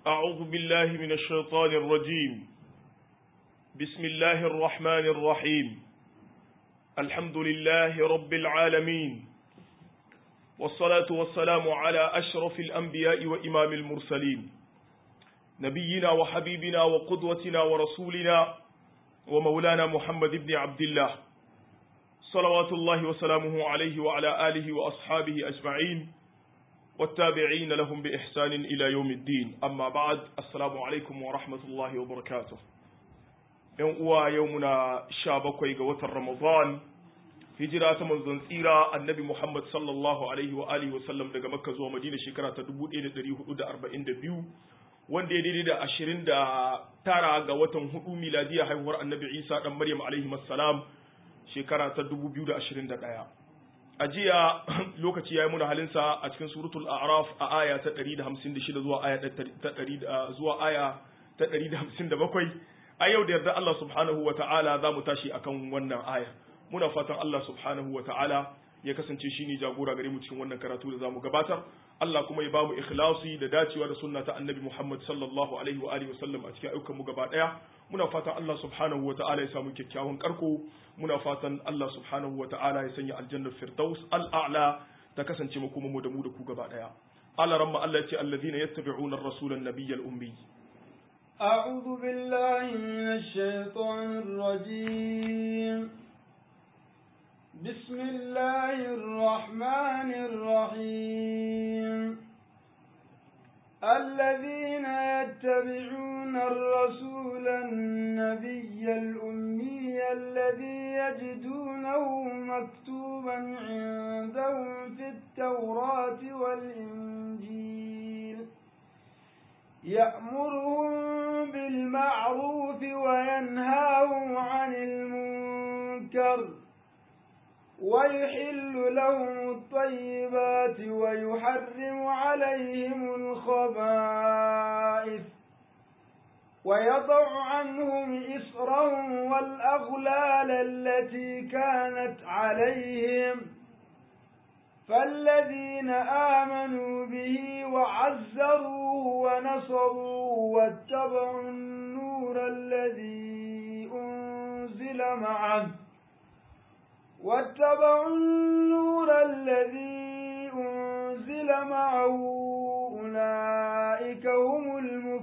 أعوذ بالله من الشيطان الرجيم بسم الله الرحمن الرحيم الحمد لله رب العالمين والصلاة والسلام على أشرف الأنبياء وإمام المرسلين نبينا وحبيبنا وقدوتنا ورسولنا ومولانا محمد بن عبد الله صلوات الله وسلامه عليه وعلى آله وأصحابه أجمعين والتابعين لهم بإحسان إلى يوم الدين أما بعد السلام عليكم ورحمة الله وبركاته يوم يومنا شابك قوة رمضان hijira ta manzon tsira annabi Muhammad sallallahu alaihi wa alihi wa sallam daga Makka zuwa Madina shekara ta 1442 wanda ya daidai da 29 ga watan hudu miladiya haihuwar annabi Isa dan Maryam alaihi salam shekara ta 2021 a jiya lokaci ya yi muna halinsa a cikin suratul a'raf a aya ta 156 zuwa aya ta 100 zuwa aya ta 157 a yau da yarda Allah subhanahu wa ta'ala za mu tashi akan wannan aya muna fatan Allah subhanahu wa ta'ala ya kasance shi ne jagora gare mu cikin wannan karatu da zamu gabatar Allah kuma ya bamu ikhlasi da dacewa da sunna ta annabi Muhammad sallallahu alaihi wa alihi wasallam a cikin ayyukan mu gaba daya muna fatan Allah subhanahu wa ta'ala ya samu kyakkyawan karko muna fatan Allah subhanahu wa ta'ala ya sanya aljannar firdaus al'a'la ta kasance mu kuma mu da mu da ku gaba daya Allah ramma Allah ya ce alladhina yattabi'una ar-rasula an-nabiyyal ummi أعوذ بالله من الشيطان الرجيم بسم الله الرحمن الرحيم الذين يتبعون الرسول النبي الأمي الذي يجدونه مكتوبا عندهم في التوراة والإنجيل يأمرهم بالمعروف وينهاهم عن المنكر ويحل لهم الطيبات ويحرم عليهم الخبائث ويضع عنهم إسرهم والأغلال التي كانت عليهم فالذين آمنوا به وعزروه ونصروه واتبعوا النور الذي أنزل معه واتبعوا النور الذي أنزل معه أولئك هم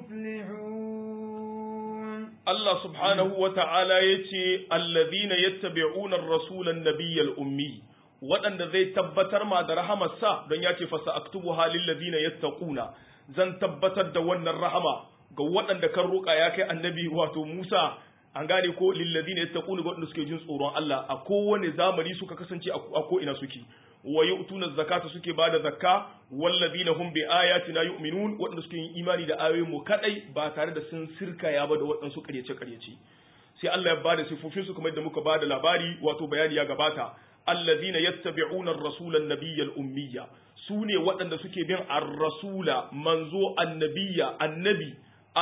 المفلحون الله سبحانه وتعالى يتي الذين يتبعون الرسول النبي الأمي waɗanda zai tabbatar ma da rahamarsa don ya ce fasa aktubu halin ladina yattaquna zan tabbatar da wannan rahama ga waɗanda kan roƙa ya kai annabi wato Musa an gane ko lilladina yattaquna waɗanda suke jin tsoron Allah a kowane zamani suka kasance a ko ina suke wa yu'tuna zakata suke bada zakka walladina hum bi ayatina yu'minun waɗanda suke yin imani da ayoyin mu kadai ba tare da sun sirkaya ba da waɗansu ƙaryace ƙaryace sai Allah ya bada sifofin su kamar da muka bada labari wato bayani ya gabata alladhina yattabi'una ar-rasula an-nabiyya al-ummiyya sune waɗanda suke bin ar-rasula manzo annabiyya annabi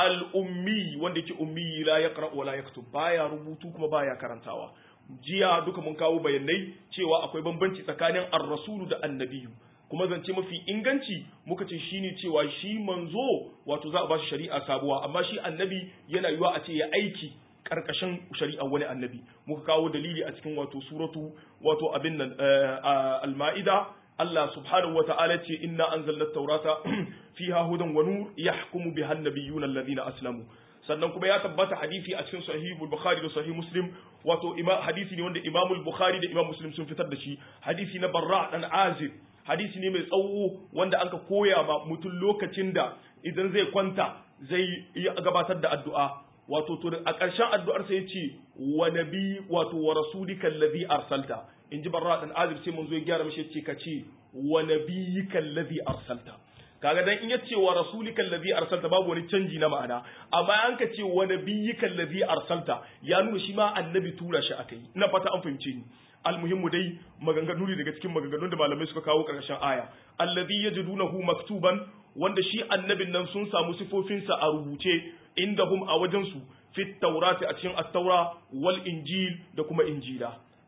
al-ummi wanda yake ummi la yaqra wa la yaktub baya rubutu kuma baya karantawa jiya duka mun kawo bayanai cewa akwai bambanci tsakanin ar-rasulu da annabiyu kuma zance mafi inganci muka ce shine cewa shi manzo wato za a ba shi shari'a sabuwa amma shi annabi yana yiwa a ce ya aiki karkashin shari'a wani annabi muka kawo dalili a cikin wato suratu wato abin nan al-ma'ida Allah subhanahu wa ta'ala ce inna anzalna taurata fiha hudan wa nur yahkumu biha an-nabiyyuna alladhina aslamu sannan kuma ya tabbata hadisi a cikin sahihul bukhari da sahih muslim wato hadisi ne wanda imamul bukhari da imam muslim sun fitar da shi hadisi na barra dan azib hadisi ne mai tsawo wanda anka koya ma mutum lokacin da idan zai kwanta zai gabatar da addu'a wato to a ƙarshen addu'ar sai ya ce wa nabi wato wa rasulika allazi arsalta in ji barra dan azib sai mun zo ya gyara mishi ce ka ce wa nabiyyika allazi arsalta kaga dan in ya ce wa rasulika allazi arsalta babu wani canji na ma'ana amma an ka ce wa nabiyyika allazi arsalta ya nuna shi ma annabi tura shi akai ina fata an fahimce ni almuhimmu dai maganganu ne daga cikin maganganun da malamai suka kawo karshen aya allazi yajidunahu maktuban wanda shi annabin nan sun samu sifofinsa a rubuce indahum a wajensu fit taurati a cikin at-taura wal injil da kuma injila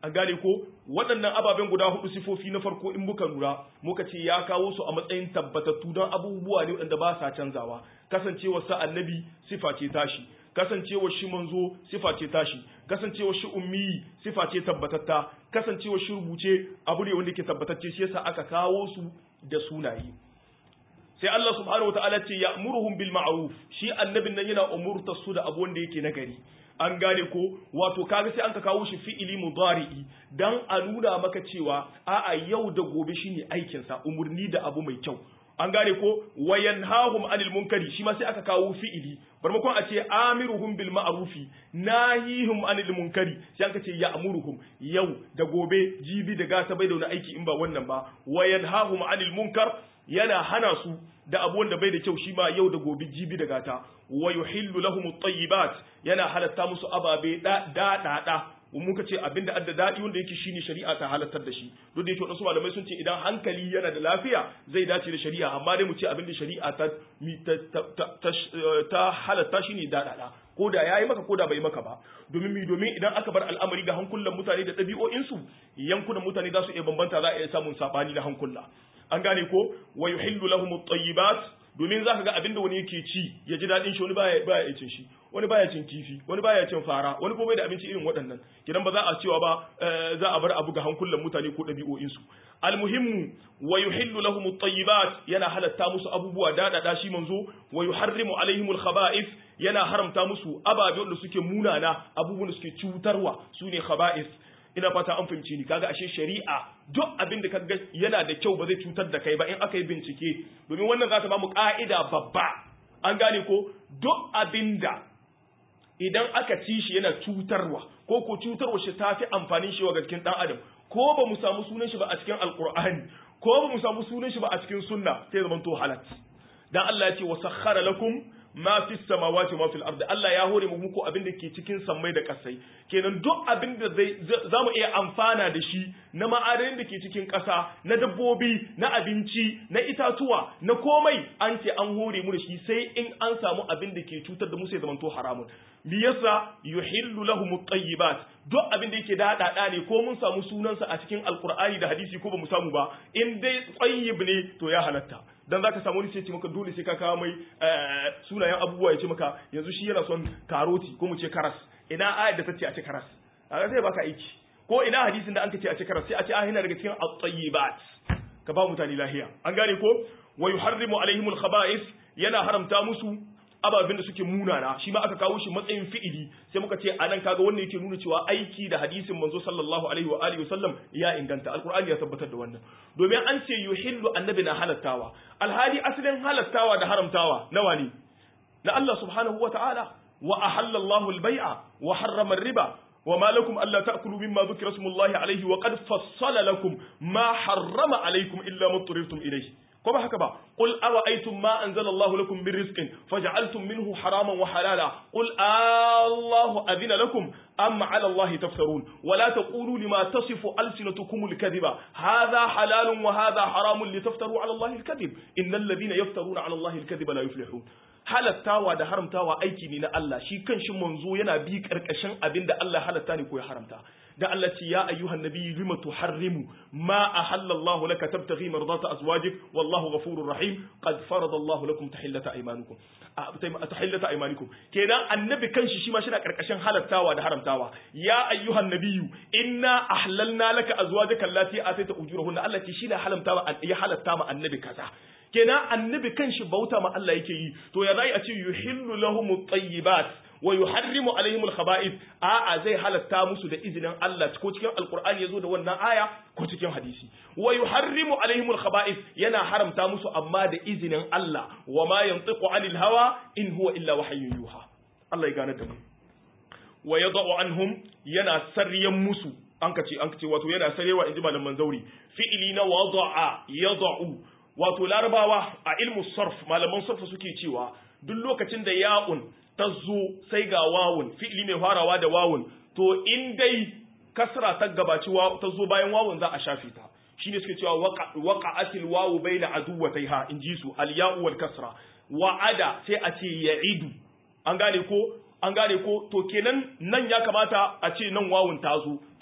an gane ko waɗannan ababen guda hudu sifofi na farko in muka lura muka ce ya kawo su a matsayin tabbatattu don abubuwa ne waɗanda ba sa canzawa kasancewar sa annabi sifa ce tashi kasancewar shi manzo sifa ce tashi kasancewar shi ummi sifa ce tabbatatta kasancewar shi rubuce abu ne wanda ke tabbatacce shi yasa aka kawo su da sunaye sai Allah subhanahu wataala ce ya'muruhum bil ma'ruf shi annabin nan yana umurtar su da abu wanda yake nagari an gane ko wato kaga sai an ka kawo shi fi'ili mudari'i dan a nuna maka cewa a'a yau da gobe shine aikin sa umurni da abu mai kyau an gane ko wayanhahum anil munkari shi ma sai aka kawo fi'ili barmakon a ce amiruhum bil ma'rufi nahihum anil munkari sai aka ce ya'muruhum yau da gobe jibi da gata bai da wani aiki in ba wannan ba wayanhahum anil munkar yana hana su da abu wanda bai da kyau shi ma yau da gobe jibi da gata wa yuhillu lahum at-tayyibat yana halatta musu ababe da da da muka ce abinda adda dadi wanda yake shine shari'a ta halattar da shi duk da yake wasu malamai sun ce idan hankali yana da lafiya zai dace da shari'a amma dai mu ce abinda shari'a ta ta halatta shine da da ko da yayi maka ko da bai maka ba domin mi domin idan aka bar al'amari ga hankulan mutane da ɗabi'o'insu yankunan mutane za su iya bambanta za a iya samun sabani na hankula an gane ko wa yuhillu lahum at-tayyibat domin zaka ga abinda wani yake ci ya ji dadin shi wani baya baya cin shi wani baya cin kifi wani baya cin fara wani kuma bai da abinci irin waɗannan kidan ba za a cewa ba za a bar abu ga hankulan mutane ko ɗabi'o'in su almuhimmu wa yuhillu lahum at-tayyibat yana halatta musu abubuwa dadada shi manzo wa yuharrimu alaihim al-khaba'ith yana haramta musu ababe wanda suke munana abubuwan da suke cutarwa sune khaba'ith ina fata an fahimci ni kaga ashe shari'a duk abin da kaga yana da kyau ba zai cutar da kai ba in aka yi bincike domin wannan za ta ba mu ka'ida babba an gane ko duk abin da idan aka ci shi yana cutarwa ko ko cutarwa shi ta fi amfanin shi wa cikin dan adam ko ba mu samu sunan shi ba a cikin alqur'ani ko ba mu samu sunan shi ba a cikin sunna sai zaman to halat dan Allah ya ce wa sakhara lakum ma fi samawati ma fil ardi Allah ya hore mu muku abin da ke cikin sammai da kasai kenan duk abin da zai zamu iya amfana da shi na ma'adanin da ke cikin ƙasa na dabbobi na abinci na itatuwa na komai an ce an hore mu da shi sai in an samu abin da ke cutar da mu sai zamanto haramun me yasa yuhillu lahum at-tayyibat duk abin da yake daɗaɗa ne ko mun samu sunansa a cikin alkur'ani da hadisi ko ba mu samu ba in dai tsayyib ne to ya halatta dan zaka samu wani sai ce maka dole sai ka kawo mai sunayen abubuwa ya ce maka yanzu shi yana son karoti ko mu ce karas ina ayat da ta ce a ce karas a sai baka aiki ko ina hadisin da an ce a ce karas sai a ce ah yana daga cikin at-tayyibat ka ba mutane lahiya an gane ko wa yuharrimu alaihimul khaba'ith yana haramta musu ababen da suke munana shi ma aka kawo shi matsayin fi'ili sai muka ce anan kaga wannan yake nuna cewa aiki da hadisin manzo sallallahu alaihi wa alihi wasallam ya inganta alqur'ani ya tabbatar da wannan domin an ce yuhillu annabi na halattawa alhali asalin halattawa da haramtawa nawa ne na Allah subhanahu wa ta'ala wa ahalla Allahu al-bai'a wa harrama ar-riba وما لكم ألا تأكلوا مما ذكر اسم الله عليه وقد فصل لكم ما حرم عليكم إلا ما اضطررتم إليه كما هكذا قل أرأيتم ما أنزل الله لكم من رزق فجعلتم منه حراما وحلالا قل الله أذن لكم أم على الله تفترون ولا تقولوا لما تصف ألسنتكم الكذب هذا حلال وهذا حرام لتفتروا على الله الكذب إن الذين يفترون على الله الكذب لا يفلحون halattawa da haramtawa aiki ne na Allah shi kan shi manzo yana bi karkashin abin da Allah halatta ne ko ya haramta da Allah ce ya ayyuhan nabiyyu lima tuharrimu ma ahallallahu laka tabtaghi mardata azwajik wallahu ghafurur rahim qad farada Allah lakum tahillata aymanukum tahillata aymanikum kenan annabi kanshi shi ma shi na karkashin halattawa da haramtawa ya ayyuhan nabiyyu inna ahlalna laka azwajaka allati ataita ujurahunna Allah ce shi da halamtawa ya halatta ma annabi kaza kenan annabi kanshi bauta ma Allah yake yi to ya zai a ce yuhillu lahum tayyibat wa yuharrimu alaihim al-khaba'ith a'a zai halatta musu da izinin Allah ko cikin alqur'ani yazo da wannan aya ko cikin hadisi wa yuharrimu alaihim al-khaba'ith yana haramta musu amma da izinin Allah wa ma yantiqu anil hawa in huwa illa wahyun yuha Allah ya gane da mu wa yad'u anhum yana sarriyan musu an kace an kace wato yana sarewa inji malaman zauri fi'ili na wada'a yad'u wato larabawa a ilmu sarf malaman sarf suke cewa duk lokacin da ya'un ta zo sai ga wawun fi'ili mai farawa da wawun to in dai kasra ta gabaci ta zo bayan wawun za a shafe ta shine suke cewa waqa'atil wawu baina aduwataiha in ji su al ya'u wal kasra wa'ada sai a ce ya'idu an gane ko an gane ko to kenan nan ya kamata a ce nan wawun ta zo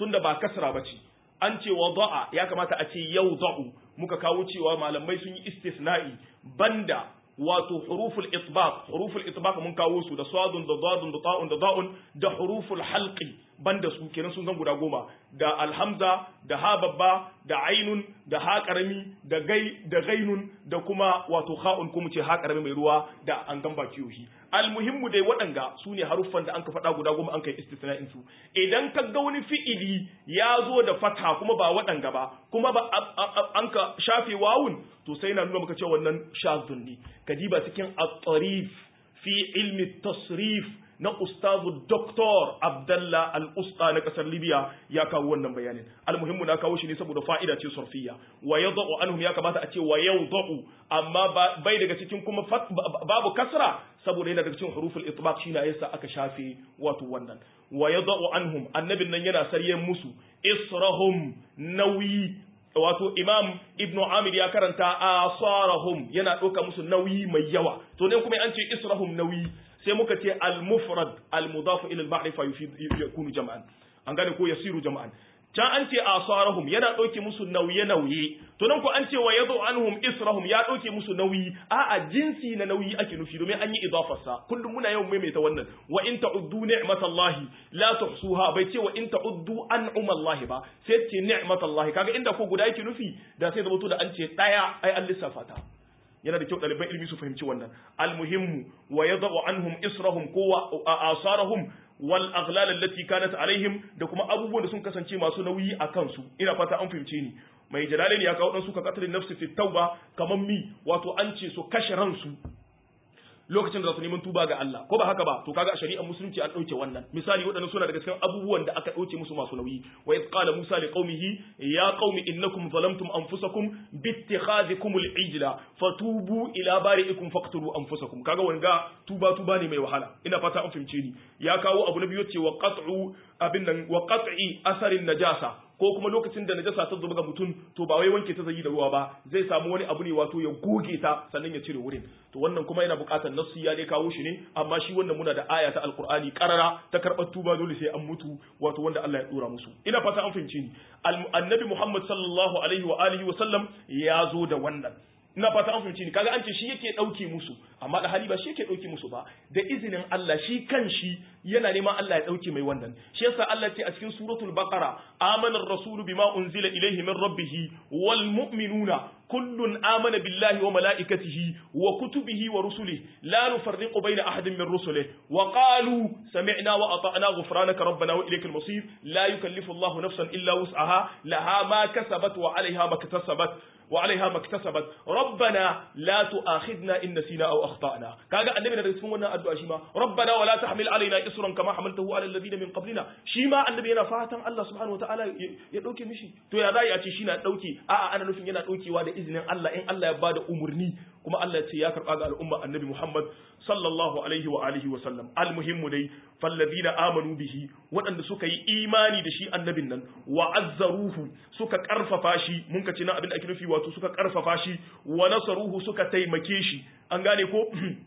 tunda ba kasra bace an ce wada'a ya kamata a ce yawda'u muka kawo cewa malamai sun yi istisna'i banda wato huruful itbaq huruful itbaq mun kawo su da sadun da dadun da ta'un da da'un da huruful halqi banda su kenan sun zan guda goma da alhamza da ha babba da ainun da ha karami da gai da gainun da kuma wato kha'un kuma ce ha karami mai ruwa da an gamba kiyohi almuhimmu dai waɗanga su ne haruffan da an ka faɗa guda goma an kai istisna'in su idan ka ga wani fi'ili ya zo da fata kuma ba waɗanga ba kuma ba an ka shafe wawun to sai na nuna maka cewa wannan shazun ne ka diba cikin at-tarif fi ilmi tasrif na ustazu doktor abdallah al-usta na kasar libya ya kawo wannan bayanin almuhimmu na kawo shi ne saboda fa'ida ce surfiya wa yadau anhum ya kamata a ce wa yadau amma bai daga cikin kuma babu kasra saboda yana daga cikin huruful itbaq shi na yasa aka shafe wato wannan wa yadau anhum annabin nan yana saryen musu israhum nauyi wato imam ibn amir ya karanta asarahum yana ɗauka musu nauyi mai yawa to ne kuma an ce israhum nauyi sai muka ce al-mufrad al-mudaf ila al-ma'rifa yakunu jam'an an gane ko yasiru jam'an can an ce asarahum yana ɗauke musu nauye nauye to nan ko an ce wa yadu anhum israhum ya ɗauke musu nauyi a'a jinsi na nauyi ake nufi domin an yi idafarsa kullum muna yawan maimaita wannan wa in ta'uddu ni'matallahi la tuhsuha bai ce wa in ta'uddu an'umallahi ba sai ce ni'matallahi kaga inda ko guda yake nufi da sai zama da an ce daya ai an lissafa ta yana da kyau ɗaliban ilimi su fahimci wannan almuhimmu wa yadau anhum israhum ko asarahum wal aghlal allati kanat alaihim da kuma abubuwan da sun kasance masu nauyi a kansu ina fata an fahimce ni mai jalalin ya kawo dan suka katalin nafsi fi tauba kaman mi wato an ce su kashe ransu lokacin da za su neman tuba ga Allah ko ba haka ba to kaga a shari'ar musulunci an dauke wannan misali waɗannan suna daga cikin abubuwan da aka dauke musu masu nauyi wa idh qala musa li qaumihi ya qaumi innakum zalamtum anfusakum bittikhadhikum al-ijla fatubu ila bari'ikum faqtulu anfusakum kaga wanga tuba tuba ne mai wahala ina fata an fahimce ni ya kawo abu na biyu cewa qat'u abin nan wa qat'i asarin najasa ko kuma lokacin da najasa ta zuba ga mutum to ba wai wanke ta zai da ruwa ba zai samu wani abu ne wato ya goge ta sannan ya cire wurin to wannan kuma yana buƙatar nassu ya dai kawo shi ne amma shi wannan muna da aya ta alqur'ani qarara ta karɓar tuba dole sai an mutu wato wanda Allah ya dora musu ina fata an fahimci ni annabi Muhammad sallallahu alaihi wa alihi wa sallam ya zo da wannan ina fata an fahimci ni kaga an ce shi yake dauke musu amma da hali ba shi yake dauke musu ba da izinin Allah shi kan shi yana neman Allah ya dauke mai wannan shi yasa Allah ce a cikin suratul baqara amana ar-rasul bima unzila ilayhi min rabbih wal mu'minuna kullun amana billahi wa malaikatihi wa kutubihi wa rusulihi la nufarriqu bayna ahadin min rusulihi wa qalu sami'na wa ata'na ghufranaka rabbana wa ilaykal masir la yukallifu Allahu nafsan illa wus'aha laha ma kasabat wa 'alayha ma iktasabat وعليها ما اكتسبت ربنا لا تؤاخذنا ان نسينا او اخطانا kaga annabi da cikin wannan addu'a shi ma rabbana wala tahmil alaina isran kama hamaltahu ala alladhina min qablina shi ma annabi yana fatan Allah subhanahu wataala ya dauke mishi to ya zai a ce shi na dauke a'a ana nufin yana daukewa da izinin Allah in Allah ya bada umurni kuma Allah ya ce ya karba ga al'umma annabi Muhammad sallallahu alaihi wa alihi wa sallam almuhimmu dai falladhina amanu bihi waɗanda suka yi imani da shi annabin nan wa azzaruhu suka karfafa shi mun ka ce nan abin da ake nufi wato suka karfafa shi wa nasaruhu suka taimake shi an gane ko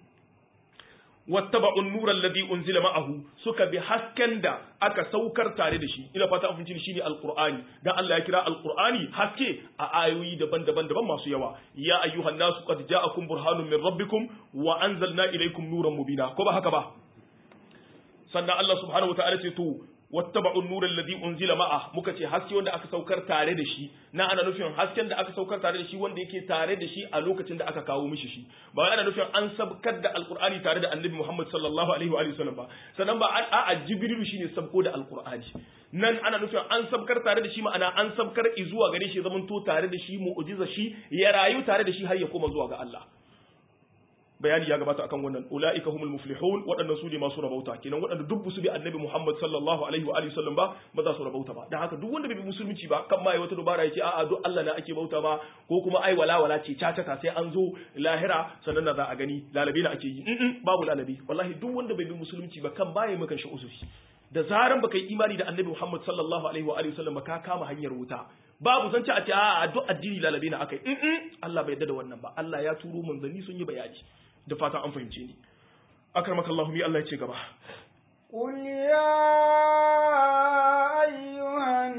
wattaba'u an-nura alladhi unzila ma'ahu suka bi hasken da aka saukar tare da shi ina fata an fahimci shine alqur'ani dan Allah ya kira alqur'ani haske a ayoyi daban-daban daban masu yawa ya ayyuhan nasu qad ja'akum burhanun min rabbikum wa anzalna ilaykum nuran mubina ko ba haka ba sannan Allah subhanahu wa ta'ala ce to wattaba'u an-nura alladhi unzila ma'a muka ce haske wanda aka saukar tare da shi na ana nufin hasken da aka saukar tare da shi wanda yake tare da shi a lokacin da aka kawo mishi shi ba ana nufin an sabkar da alqur'ani tare da annabi Muhammad sallallahu alaihi wa sallam ba sannan ba a jibrilu shine sabko da alqur'ani nan ana nufin an sabkar tare da shi ma'ana an sabkar zuwa gare shi zaman to tare da shi mu'jiza shi ya rayu tare da shi har ya koma zuwa ga Allah bayani ya gabata akan wannan ulaika humul muflihun waɗannan su ne masu rabauta kenan waɗanda duk su bi annabi Muhammad sallallahu alaihi wa alihi sallam ba ba za su rabauta ba dan haka duk wanda bai bi musulunci ba kan mai wata dubara yace a'a duk Allah na ake bauta ba ko kuma ai wala wala ce caca sai an zo lahira sannan za a gani lalabi na ake yi babu lalabi wallahi duk wanda bai bi musulunci ba kan baya maka shi usufi da zaran baka yi imani da annabi Muhammad sallallahu alaihi wa alihi sallam ba ka kama hanyar wuta babu zance a ce a duk addini lalabe na akai Allah bai yarda da wannan ba Allah ya turo manzanni sun yi bayani da fatan an fahimce ni akramaka Allah mi Allah ya ce gaba قل يا أيها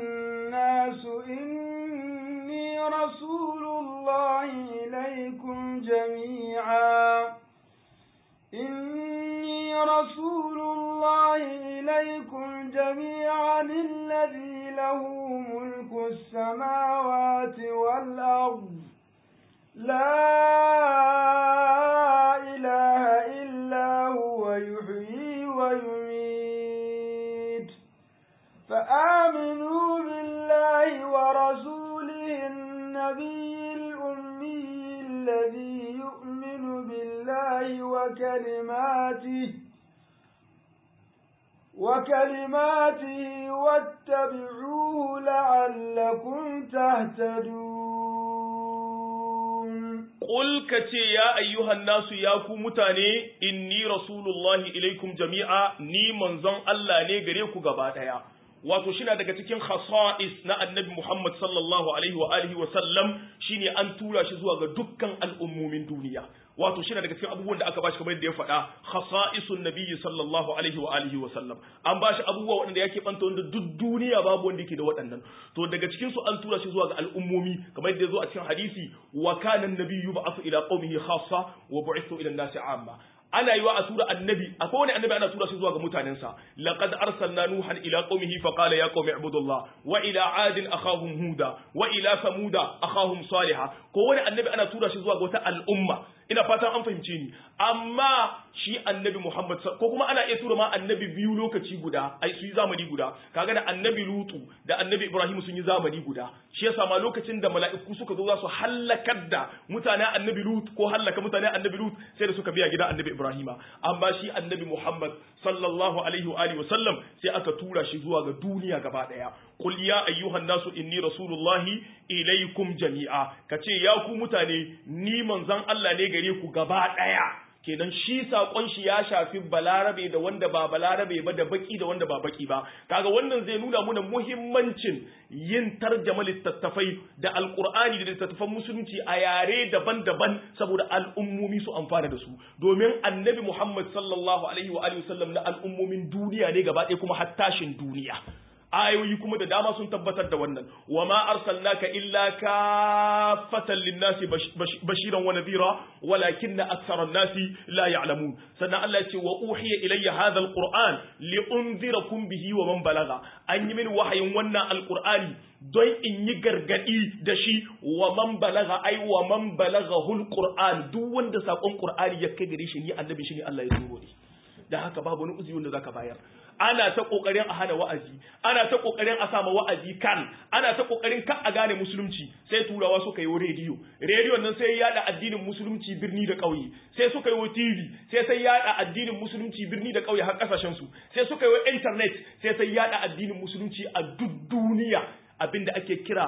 إليكم جميعا الذي له ملك السماوات والأرض لا إله إلا هو يحيي ويميت فآمنوا بالله ورسوله النبي الأمي الذي يؤمن بالله وكلماته وكلماته واتبعوه لعلكم تهتدون Qul ka ce ya ayyuhan nasu ya ku mutane inni rasulullahi ilaikum jami'a ni manzon Allah ne gare ku gaba daya wato shi daga cikin khasa'is na annabi Muhammad sallallahu alaihi wa alihi wa sallam shine an tura shi zuwa ga dukkan al'ummomin duniya wato shi daga cikin abubuwan da aka bashi kamar yadda ya faɗa khasa'isun nabiyyi sallallahu alaihi wa alihi wa sallam an bashi abubuwa waɗanda yake banta wanda duk duniya babu wanda yake da waɗannan to daga cikin su an tura shi zuwa ga al'ummomi kamar yadda ya zo a cikin hadisi wa kana an-nabiyyu ba'athu ila qaumihi khassa wa bu'ithu ila an-nasi 'amma ana yiwa a tura annabi akwai wani annabi ana tura shi zuwa ga mutanensa laqad arsalna nuhan ila qaumihi fa qala ya qaumi ibudullah wa ila adin akhahum huda wa ila samuda akhahum salihah ko wani annabi ana tura shi zuwa ga wata al'umma ina fatan an fahimce ni amma shi annabi Muhammad ko kuma ana iya tura ma annabi biyu lokaci guda ai su yi zamani guda kaga da annabi Lutu da annabi Ibrahim sun yi zamani guda shi yasa ma lokacin da mala'iku suka zo za su hallakar da mutanen annabi Lut ko hallaka mutanen annabi Lut sai da suka biya gidan annabi Ibrahima amma shi annabi Muhammad sallallahu alaihi wa alihi wa sallam sai aka tura shi zuwa ga duniya gaba daya qul ya ayyuhan nasu inni rasulullahi ilaikum jami'a kace ya ku mutane ni manzon Allah ne gare ku gaba daya kenan shi sakon shi ya shafi balarabe da wanda ba balarabe ba da baki da wanda ba baki ba kaga wannan zai nuna muna muhimmancin yin tarjama littattafai da alkur'ani da littattafan musulunci a yare daban-daban saboda al'ummomi su amfana da su domin annabi muhammad sallallahu alaihi wa alihi wasallam na al'ummomin duniya ne gaba ɗaya kuma hattashin duniya ayoyi kuma da dama sun tabbatar da wannan wa ma arsalnaka illa kafatan linnasi bashiran wa nadhira walakinna aktharan nasi la ya'lamun sannan Allah ya ce wa uhiya ilayya hadha alquran li unzirakum bihi wa man balagha an yi min wahayin wannan alqur'ani don in yi gargadi da shi wa man balaga ai wa man balaghahu alquran duk wanda sakon qur'ani ya kai gare shi ni annabi shi ne Allah ya turo ni da haka babu wani uzuri wanda zaka bayar ana ta kokarin a hana wa'azi ana ta kokarin a sama wa'azi kan ana ta kokarin ka a gane musulunci sai turawa suka yi rediyo rediyon nan sai yada addinin musulunci birni da ƙauye sai suka yi tv sai sai yada addinin musulunci birni da ƙauye har kasashen su sai suka yi internet sai sai yada addinin musulunci a duk duniya abinda ake kira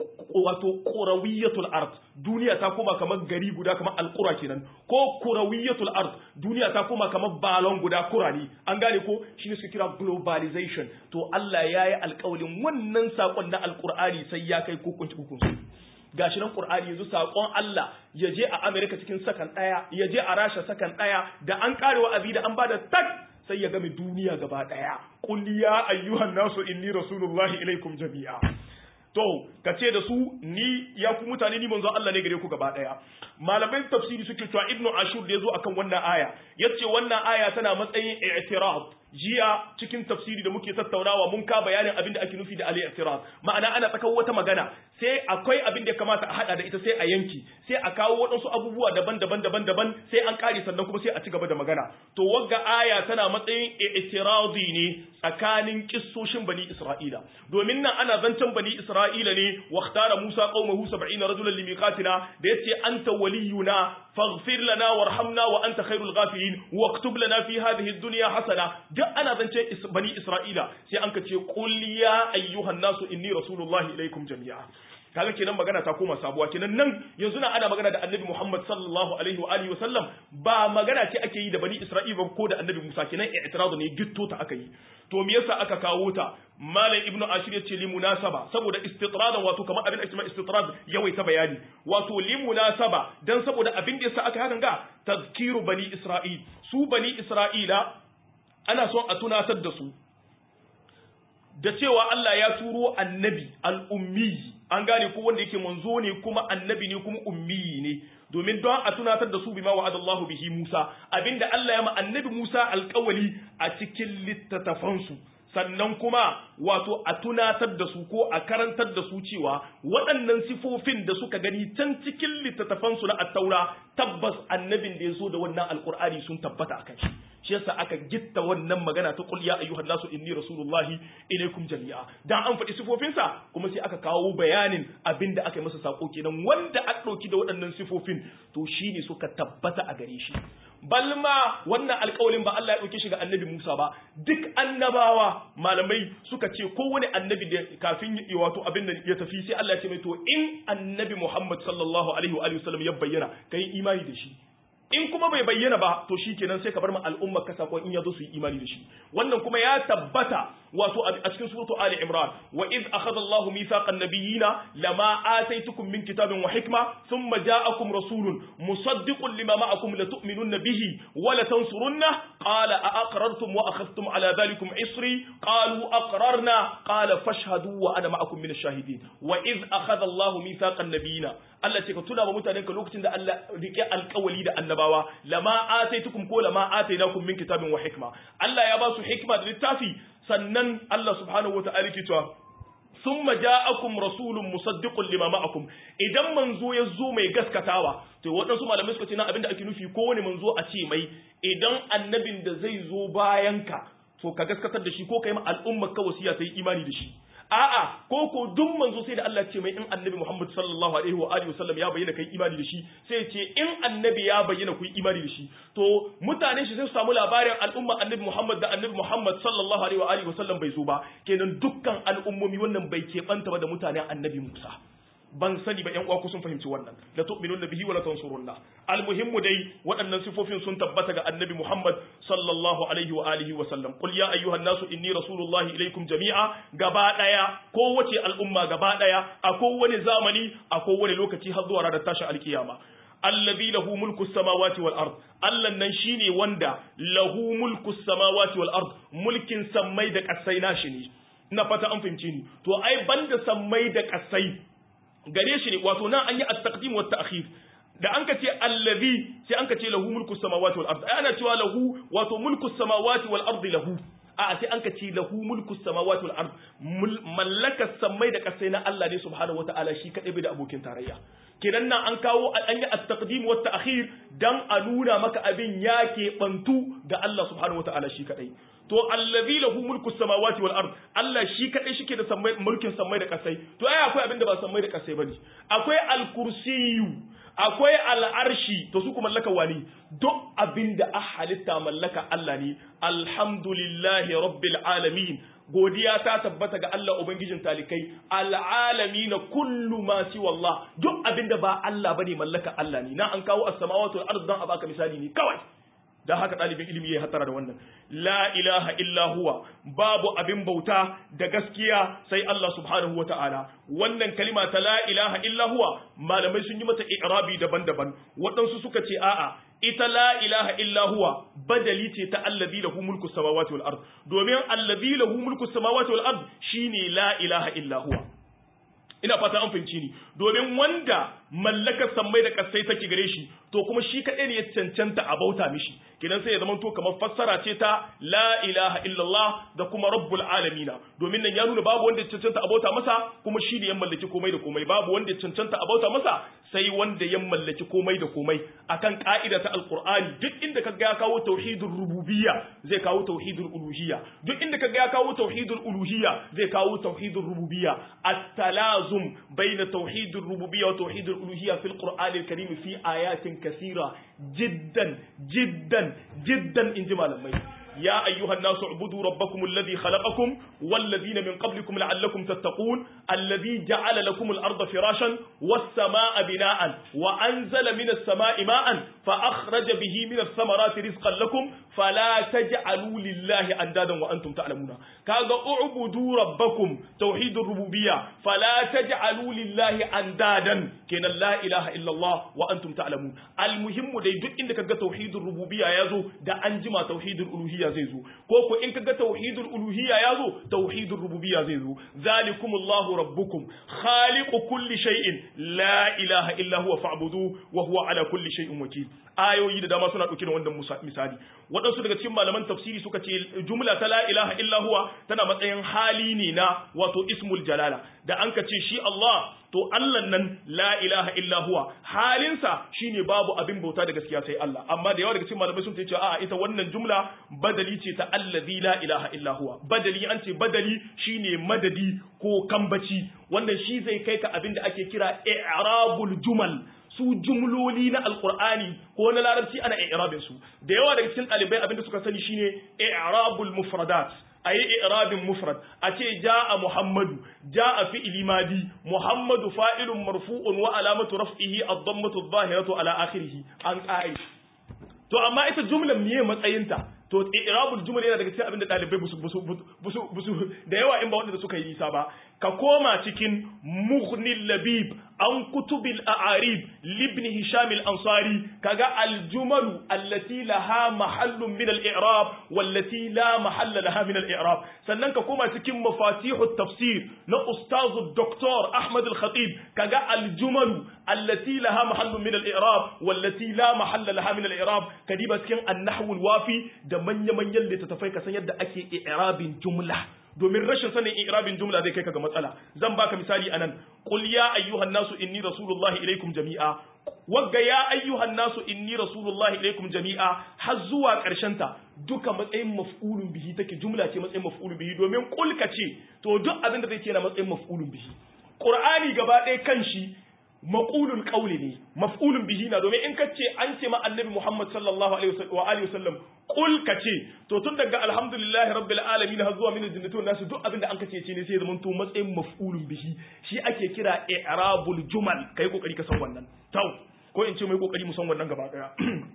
wato kurawiyatul ard duniya ta koma kamar gari guda kamar alqura kenan ko kurawiyatul ard duniya ta koma kamar balon guda kurani an gane ko shine su kira globalization to Allah yayi alƙawarin wannan sakon na alqur'ani sai ya kai hukunci hukunci gashi nan qur'ani yanzu sakon Allah ya je a America cikin sakan daya ya je a Rasha sakan daya da an kare wa'azi da an bada tak sai ya game duniya gaba daya qul ya ayyuhan nasu inni rasulullahi ilaikum jami'a to ka ce da su ni ya ku mutane ni manzo Allah ne gare ku gaba daya malamai tafsiri suke cewa ibnu ashur da yazo akan wannan aya yace wannan aya tana matsayin i'tirad jiya cikin tafsiri da muke tattaunawa mun ka bayanin abin da ake nufi da al-i'tirad ma'ana ana tsakan wata magana sai akwai abin da ya kamata a hada da ita sai a yanki sai a kawo waɗansu abubuwa daban-daban daban-daban sai an kare sannan kuma sai a ci gaba da magana to wagga aya tana matsayin i'tiradi ne tsakanin kissoshin bani Isra'ila domin nan ana zancen bani Isra'ila ne waqtara Musa qaumahu 70 rajulan limiqatina da yace anta waliyuna faghfir lana warhamna wa anta khairul ghafirin waktub lana fi hadhihi ad-dunya hasana duk ana zance bani Isra'ila sai an ka ce qul ya ayyuhan nasu inni rasulullahi ilaikum jami'a kaga kenan magana ta koma sabuwa kenan nan yanzu na ana magana da annabi Muhammad sallallahu alaihi wa alihi wa sallam ba magana ce ake yi da bani Isra'ila ko da annabi Musa kenan i'tiradu ne gitto ta aka yi to me yasa aka kawo ta malam ibnu ashir ya ce li munasaba saboda istitradan wato kamar abin da ake istitrad yawaita bayani wato li munasaba dan saboda abin da yasa aka hakan ga tazkiru bani Isra'il su bani Isra'ila ana son a tunatar da su da cewa Allah ya turo annabi al'ummi an gane ko wanda yake manzo ne kuma annabi ne kuma ummi ne domin don a tunatar da su bima wa'adallahu bihi Musa abinda Allah ya ma annabi Musa alƙawali a cikin littattafansu sannan kuma wato a tunatar da su ko a karantar da su cewa waɗannan sifofin da suka gani can cikin littattafansu na attaura tabbas annabin da ya zo da wannan alƙur'ani sun tabbata akan shi shi yasa aka gitta wannan magana ta qul ya ayyuhan nasu inni rasulullahi ilaikum jami'a dan an faɗi sifofinsa kuma sai aka kawo bayanin abin da aka yi masa sako kenan wanda aka ɗauki da waɗannan sifofin to shine suka tabbata a gare shi balma wannan alƙawalin ba Allah ya ɗauke shi ga annabi Musa ba duk annabawa malamai suka ce kowane annabi da kafin ya wato abin da ya tafi sai Allah ya ce mai to in annabi Muhammad sallallahu alaihi wa sallam ya bayyana kai imani da shi in kuma bai bayyana ba to shikenan sai ka bar ma al'umma ka sakon in yazo su yi imani da shi wannan kuma ya tabbata wato a cikin suratu ali imran wa id akhadha allah mithaqan nabiyina lama ataitukum min kitabin wa hikma thumma ja'akum rasulun musaddiqun lima ma'akum la tu'minunna bihi wa la tansurunna qala a aqrartum wa akhadhtum ala dhalikum isri qalu aqrarna qala fashhadu wa ana ma'akum min ash-shahidin wa id akhadha allah mithaqan nabiyina Allah ce ka tuna ba mutanen ka lokacin da Allah rike alƙawali da annabawa lama ataitukum ko lama atainakum min kitabin wa hikma Allah ya ba su hikma da littafi sannan Allah subhanahu wata'ala ke cewa summa ja'akum rasulun musaddiqun lima ma'akum idan manzo ya zo mai gaskatawa to waɗansu malamai suka ce na abinda ake nufi kowane manzo a ce mai idan annabin da zai zo bayan ka to ka gaskatar da shi ko kai ma al'ummar ka wasiya ta yi imani da shi a'a ko ko duk manzo sai da Allah ce mai in annabi Muhammad sallallahu alaihi wa alihi wasallam ya bayyana kai imani da shi sai ce in annabi ya bayyana ku imani da shi to mutane shi sai su samu labarin al'umma annabi Muhammad da annabi Muhammad sallallahu alaihi wa alihi wasallam bai zo ba kenan dukkan al'ummomi wannan bai keɓanta ba da mutanen annabi Musa ban sani ba ƴan uwa ku sun fahimci wannan la tu'minuna bihi wa la tansurunna almuhimmu dai waɗannan sifofin sun tabbata ga annabi Muhammad sallallahu alaihi wa alihi wa sallam qul ya ayyuhan nasu inni rasulullahi ilaikum jami'a gaba daya kowace al'umma gaba daya a kowane zamani a kowane lokaci har zuwa ranar tashin alkiyama allazi lahu mulku samawati wal ard Allah nan shine wanda lahu mulku samawati wal ard mulkin sammai da kasai nashi ne ina fata an fahimci ni to ai banda sammai da kasai gare shi ne wato nan an yi at-taqdim wa at-ta'khir da an ka ce allazi sai an ka ce lahu mulku samawati wal ard ana cewa lahu wato mulku samawati wal ard lahu a sai an ka ce lahu mulku samawati wal ard mallaka samai da kasai na Allah ne subhanahu wataala shi kadai bai da abokin tarayya kidan nan an kawo an yi at-taqdim wa at-ta'khir dan a nuna maka abin yake bantu ga Allah subhanahu wataala shi kadai to allazi lahu mulku samawati wal ard Allah shi kadai shike da sammai mulkin sammai da kasai to ai akwai abin da ba sammai da kasai bane akwai al-kursiyyu akwai al-arshi to su kuma mallaka wani duk abin da a halitta mallaka Allah ne alhamdulillahi rabbil alamin godiya ta tabbata ga Allah ubangijin talikai al'alamin kullu ma si wallah duk abin da ba Allah bane mallaka Allah ne na an kawo as-samawati wal ard dan a baka misali ne kawai dan haka ɗalibin ilimi ya hatara da wannan la ilaha illa huwa babu abin bauta da gaskiya sai Allah subhanahu wa ta'ala wannan kalima ta la ilaha illa huwa malamai sun yi mata i'rabi daban-daban waɗansu suka ce a'a ita la ilaha illa huwa badali ce ta allazi lahu mulku samawati wal ard domin allazi lahu mulku samawati wal ard shine la ilaha illa huwa ina fata an fahimci ni domin wanda mallakar sammai da kasai take gare shi to kuma shi kaɗai ne ya cancanta a bauta mishi kidan sai ya zama to kamar fassara ce ta la ilaha illallah da kuma rabbul alamina domin nan ya nuna babu wanda ya cancanta a bauta masa kuma shi ne ya mallaki komai da komai babu wanda ya cancanta a bauta masa sai wanda ya mallaki komai da komai akan ka'ida ta alqur'ani duk inda kaga ya kawo tauhidul rububiyya zai kawo tauhidul uluhiyya duk inda kaga ya kawo tauhidul uluhiyya zai kawo tauhidul rububiyya at-talazum bayna tauhidul rububiyya wa tauhidul uluhiyya fil qur'anil karim fi ayatin كثيرة جدا جدا جدا إن جمال الميت يا أيها الناس اعبدوا ربكم الذي خلقكم والذين من قبلكم لعلكم تتقون الذي جعل لكم الأرض فراشا والسماء بناء وأنزل من السماء ماء فأخرج به من الثمرات رزقا لكم فلا تجعلوا لله أندادا وأنتم تعلمون كذا اعبدوا ربكم توحيد الربوبية فلا تجعلوا لله أندادا كان لا إله إلا الله وأنتم تعلمون المهم دي دك إنك توحيد الربوبية يزو دا أنجما توحيد الألوهية rububiyya zai zo ko ko in kaga tauhidul uluhiyya ya zo tauhidul rububiyya zai zo zalikumullahu rabbukum khaliqu kulli shay'in la ilaha illa huwa fa'budu wa huwa ala kulli shay'in wakil ayoyi da dama suna dauke da wannan misali waɗansu daga cikin malaman tafsiri suka ce jumla ta la ilaha illa huwa tana matsayin hali ne na wato ismul jalala da an ka ce shi Allah to Allah nan la ilaha illa huwa halinsa shine babu abin bauta da gaskiya sai Allah amma da yawa daga cikin malamai sun ce a'a ita wannan jumla badali ce ta allazi la ilaha illa huwa badali an ce badali shine madadi ko kambaci wannan shi zai kai ka abin da ake kira i'rabul jumal su jumloli na alqur'ani ko na larabci ana i'rabin su da yawa daga cikin ɗalibai abin da suka sani shine i'rabul mufradat a yi irabin mufrad a ce ja'a muhammadu ja'a fi'ili madi muhammadu fa'ilun marfu'un wa alamatu raf'ihi ad-dammatu adh-dhahiratu ala akhirih an qa'i to amma ita jumlar miye matsayinta to irabul jumla yana daga cikin abin da dalibai busu busu busu busu da yawa in ba wanda suka yi nisa ba ka koma cikin mughnil labib an kutubil a'arib libn hisham al-ansari kaga al-jumal allati laha mahallun min al-i'rab wallati la mahalla laha min al-i'rab sannan ka koma cikin mafatihu tafsir na ustaz doktor ahmad al-khatib kaga al-jumal allati laha mahallun min al-i'rab wallati la mahalla laha min al-i'rab kadiba cikin an-nahw al-wafi da manya-manyan littattafai ka san yadda ake i'rabin jumla domin rashin sanin i'rabin jumla zai kai ka ga matsala zan baka misali anan qul ya ayyuhan nasu inni rasulullahi ilaikum jami'a wagga ya ayyuhan nasu inni rasulullahi ilaikum jami'a har zuwa karshen ta duka matsayin maf'ulun bihi take jumla ce matsayin maf'ulun bihi domin qul ka ce to duk abin da zai ce na matsayin maf'ulun bihi qur'ani gaba ɗaya kanshi maqulul qawli ne maf'ulun bihi na domin in kace an ce ma annabi Muhammad sallallahu alaihi wa alihi wasallam qul kace to tun daga alhamdulillahi rabbil alamin har zuwa min aljannati wan nasu duk abinda an kace ce ne sai zaman to matsayin maf'ulun bihi shi ake kira i'rabul jumal kai kokari ka san wannan tau ko in ce mai kokari mu san wannan gaba daya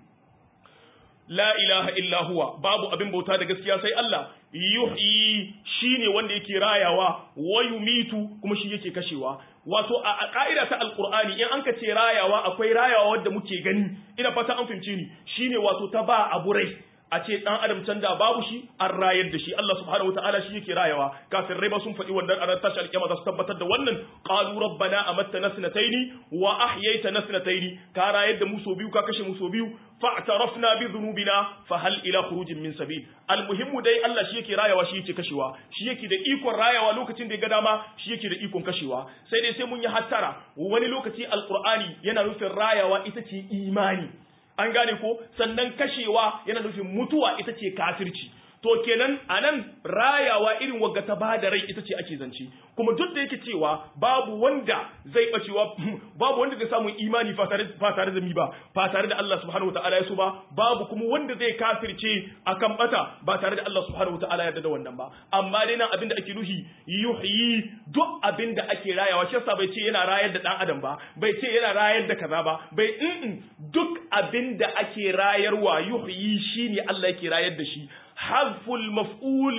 la ilaha illa huwa babu abin bauta da gaskiya sai Allah yuhyi shine wanda yake rayawa wa yumitu kuma shi yake kashewa wato a ka'ida ta alqur'ani in an ka ce rayawa akwai rayawa wanda muke gani ina fata an fahimce ni shine wato ta ba abu rai a ce dan adam can da babu shi an rayar da shi Allah subhanahu wataala shi yake rayawa kafin rai ba sun faɗi wannan a tashi alƙiyama za su tabbatar da wannan qalu rabbana amattana sanataini wa ahyaytana sanataini ka rayar da mu so biyu ka kashe mu so biyu fa'tarafna bi dhunubina fa hal ila khurujin min sabil almuhimmu dai Allah shi yake rayawa shi yake kashewa shi yake da ikon rayawa lokacin da ya ga dama shi yake da ikon kashewa sai dai sai mun yi hattara wani lokaci alqur'ani yana nufin rayawa ita ce imani an gane ko sannan kashewa yana nufin mutuwa ita ce kafirci to kenan anan rayawa irin wagga ta bada rai ita ce ake zance kuma duk da yake cewa babu wanda zai bacewa babu wanda zai samu imani ba tare da mi ba ba tare da Allah subhanahu wataala ya so ba babu kuma wanda zai kafirce akan bata ba tare da Allah subhanahu wataala ya da wannan ba amma dai nan abinda ake nuhi yuhyi duk abinda ake rayawa shi yasa bai ce yana rayar da dan adam ba bai ce yana rayar da kaza ba bai in duk abinda ake rayarwa yuhyi shine Allah yake rayar da shi حذف المفعول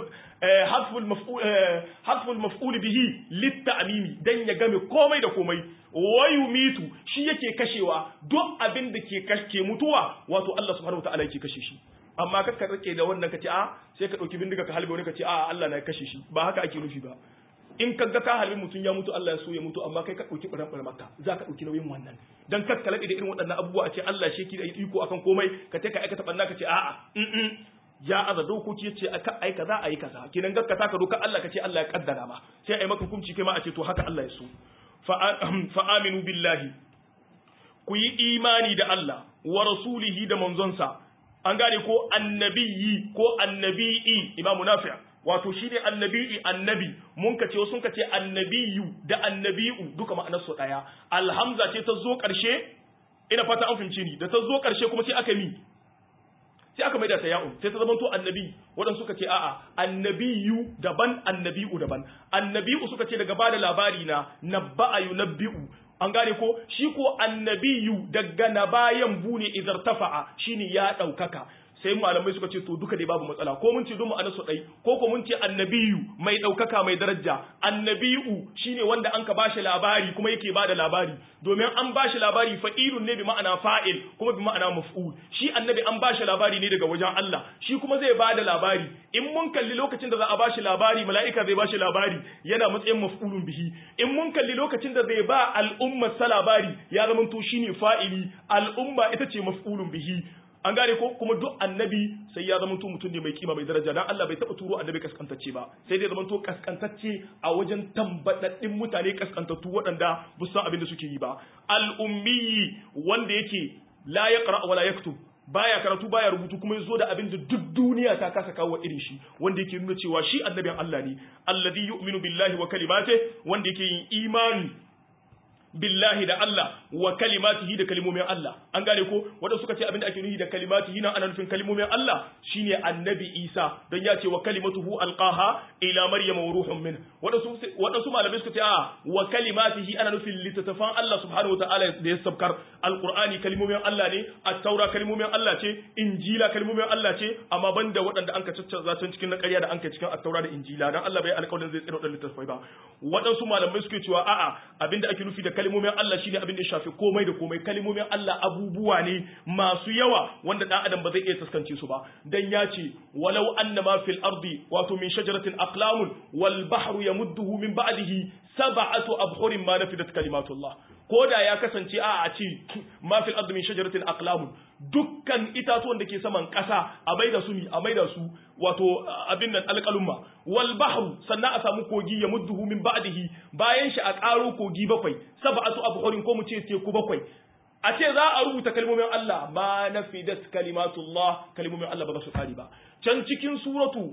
حذف المفعول حذف المفعول به للتعميم dan ya game komai da komai wayumitu shi yake kashewa duk abin da ke kashe mutuwa wato Allah subhanahu wataala yake kashe shi amma kakka rike da wannan kace a sai ka dauki bindiga ka halbe wani kace a Allah na kashe shi ba haka ake nufi ba in ka ga ka halbi mutum ya mutu Allah ya so ya mutu amma kai ka dauki baran baran makka za ka dauki nauyin wannan dan kakka da irin waɗannan abubuwa a ce Allah shi yake da iko akan komai ka ta ka aikata banna ka ce a'a ya aza dokoki ya ce aka ai kaza ayi kaza kinan gakka taka doka Allah ka ce Allah ya kaddara ma sai ai maka hukunci kai ma a ce to haka Allah ya so fa aminu billahi ku yi imani da Allah wa rasulihi da manzonsa an gane ko annabiyyi ko annabi'i imamu nafi' wato shi ne annabi'i annabi mun ka ce sun ka ce annabiyu da annabi'u duka ma'anar su daya alhamza ce ta zo karshe ina fata an fahimci ni da ta zo karshe kuma sai aka mi sai aka maida ta ya'un sai ta zama to annabi waɗansu suka ce a'a annabiyu daban annabi'u daban annabi'u suka ce daga bada labari na nabba'a yunabbi'u an gane ko shi ko annabiyu daga nabayan bune idar tafa'a shine ya ɗaukaka sai malamai suka ce to duka dai babu matsala ko mun ce don ma'anar su dai ko ko mun ce annabiyu mai daukaka mai daraja annabiyu shine wanda an ka bashi labari kuma yake bada labari domin an bashi labari fa'ilun ne bi ma'ana fa'il kuma bi ma'ana maf'ul shi annabi an bashi labari ne daga wajen Allah shi kuma zai bada labari in mun kalli lokacin da za a bashi labari mala'ika zai bashi labari yana matsayin maf'ulun bihi in mun kalli lokacin da zai ba al'umma sa labari ya zama to shine fa'ili al'umma ita ce maf'ulun bihi an gane ko kuma duk annabi sai ya zama to mutum ne mai kima mai daraja dan Allah bai taba turo annabi kaskantacce ba sai dai zama to kaskantacce a wajen tambadaddin mutane kaskantattu waɗanda ba san abin da suke yi ba al-ummi wanda yake la yaqra wala yaktub baya karatu baya rubutu kuma yazo da abin da duk duniya ta kasa kawo irin shi wanda yake nuna cewa shi annabin Allah ne alladhi yu'minu billahi wa kalimatihi wanda yake yin imani billahi da Allah wa kalimatihi da kalimomin Allah an gane ko wanda suka ce abin da ake nufi da kalimatihi nan ana nufin kalimomin Allah shine annabi Isa don ya ce wa kalimatuhu alqaha ila maryama wa ruhun min wadansu wadansu malamai suka ce a wa kalimatihi ana nufin littattafan Allah subhanahu wa ta'ala da ya sabkar alqur'ani kalimomin Allah ne at-taura kalimomin Allah ce injila kalimomin Allah ce amma banda waɗanda an ka caccanza can cikin na ƙarya da an ka cikin at-taura da injila dan Allah bai alƙawarin zai tsira waɗannan littattafai ba waɗansu malamai suke cewa a'a abinda ake nufi da kalimomin Allah shine abin da ya shafi komai da komai kalimomin Allah abubuwa ne masu yawa wanda dan adam ba zai iya taskance su ba dan ya ce walau annama fil ardi wato min shajaratin aqlamun wal bahru yamudduhu min ba'dihi sab'atu abhurin ma nafidat kalimatullah ko da ya kasance a a ce ma fil ardi min shajaratin aqlamun dukkan itatuwan da ke saman ƙasa a maida su a maida su wato abin nan alƙalumma wal bahru sannan a samu kogi ya mudduhu min ba'dihi bayan shi a ƙaro kogi bakwai sab'atu abhurin ko mu ce teku bakwai a ce za a rubuta kalmomin Allah ma nafidat kalimatullah kalmomin Allah ba za su kare ba can cikin suratu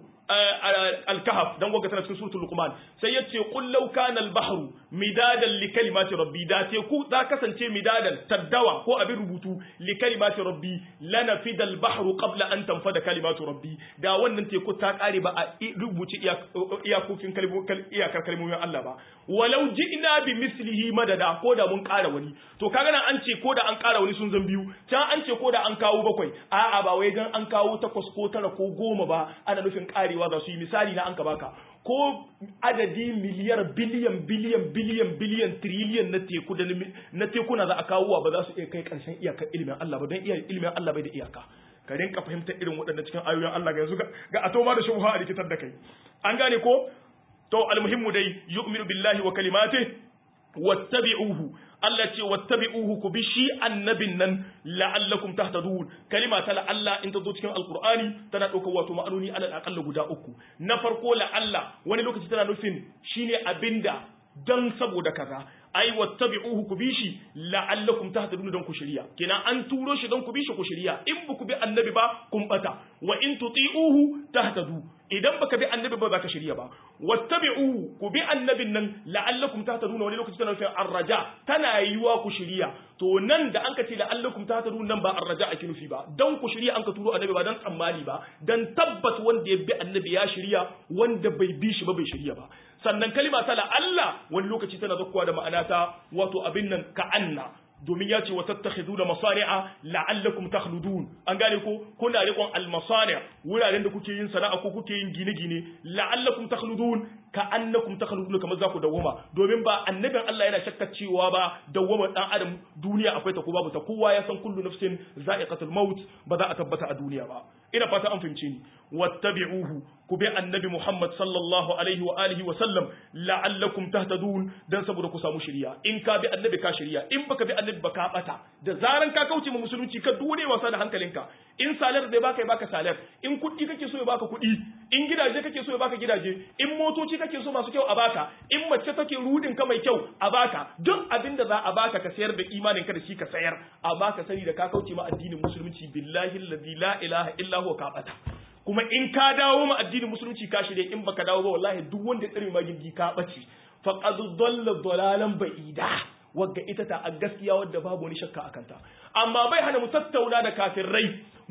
al-kahf dan waga tana cikin suratul luqman sai yace qul law kana al-bahru midadan li kalimati rabbi da teku za kasance midadan taddawa ko abin rubutu li kalimati rabbi lanafida al-bahru qabla an tanfada kalimatu rabbi da wannan teku ta kare ba a rubuce iyakokin iyakar kalmomin Allah ba walau ji'na bi mislihi madada ko da mun kara wani to kaga nan an ce ko da an kara wani sun zan biyu can an ce ko da an kawo bakwai a'a ba wai dan an kawo takwas ko tara ko goma ba ana nufin karewa za su yi misali na an ka baka ko adadi miliyar biliyan biliyan biliyan biliyan triliyan na teku da na tekuna za a kawo ba za su iya kai karshen iyakar ilimin Allah ba don iya ilimin Allah bai da iyaka ka rinka fahimtar irin waɗanda cikin ayoyin Allah ga yanzu ga atoma da shubha a rikitar da kai an gane ko to almuhimmu dai yu'minu billahi wa kalimatihi wattabi'uhu Allah ce wattabi'uhu ku bi shi annabin nan la'allakum tahtadun kalima ta la'alla in ta zo cikin alqur'ani tana ɗaukar wato ma'anoni alal aqalla guda uku na farko la'alla wani lokaci tana nufin shine abinda dan saboda kaza ai wattabi'uhu ku bi shi la'allakum tahtadun dan ku shiriya kenan an turo shi dan ku bi shi ku shiriya in ba ku bi annabi ba kun bata wa in tuti'uhu tahtadu idan baka bi annabi ba ka shirya ba wattabi'u ku bi annabin nan la'allakum tahtaduna wani lokaci tana nufin arraja tana yiwa ku shirya to nan da an ka ce la'allakum tahtaduna nan ba arraja ake nufi ba dan ku shirya an ka turo annabi ba dan tsammani ba dan tabbas wanda ya bi annabi ya shirya wanda bai bi shi ba bai shirya ba sannan kalima ta la'alla wani lokaci tana zakkuwa da ma'ana ta wato abin nan ka'anna domin ya ce wa tattakhiduna masani'a la'allakum takhludun an gane ko kuna riƙon almasani' wuraren da kuke yin sana'a ko kuke yin gine-gine la'allakum takhludun ka annakum takhludun kamar za ku dawwama domin ba annabin Allah yana shakka cewa ba dawwama dan adam duniya akwai ta ko babu ta kowa ya san kullu nafsin za'iqatul maut ba za a tabbata a duniya ba ina fata an fahimce ni wattabi'uhu ku bi annabi Muhammad sallallahu alaihi wa alihi wa sallam la'allakum tahtadun dan saboda ku samu shiriya in ka bi annabi ka shiriya in baka bi annabi baka bata da zaran ka kauce mu musulunci ka dune wasa da hankalinka in salar zai baka ya baka salar in kuɗi kake so ya baka kuɗi in gidaje kake so ya baka gidaje in motoci kake so masu kyau a baka in mace take rudin ka mai kyau a baka duk abin da za a baka ka sayar da imanin ka da shi ka sayar a baka sani da ka kauce ma addinin musulunci billahi alladhi la ilaha illa huwa ka bata kuma in ka dawo ma addinin musulunci ka shirye in baka dawo ba wallahi duk wanda ya tsare ma gindi ka bace faqad dalla dalalan ba'ida wagga ita ta a gaskiya wadda babu wani shakka akan ta amma bai hana mu tattauna da kafirai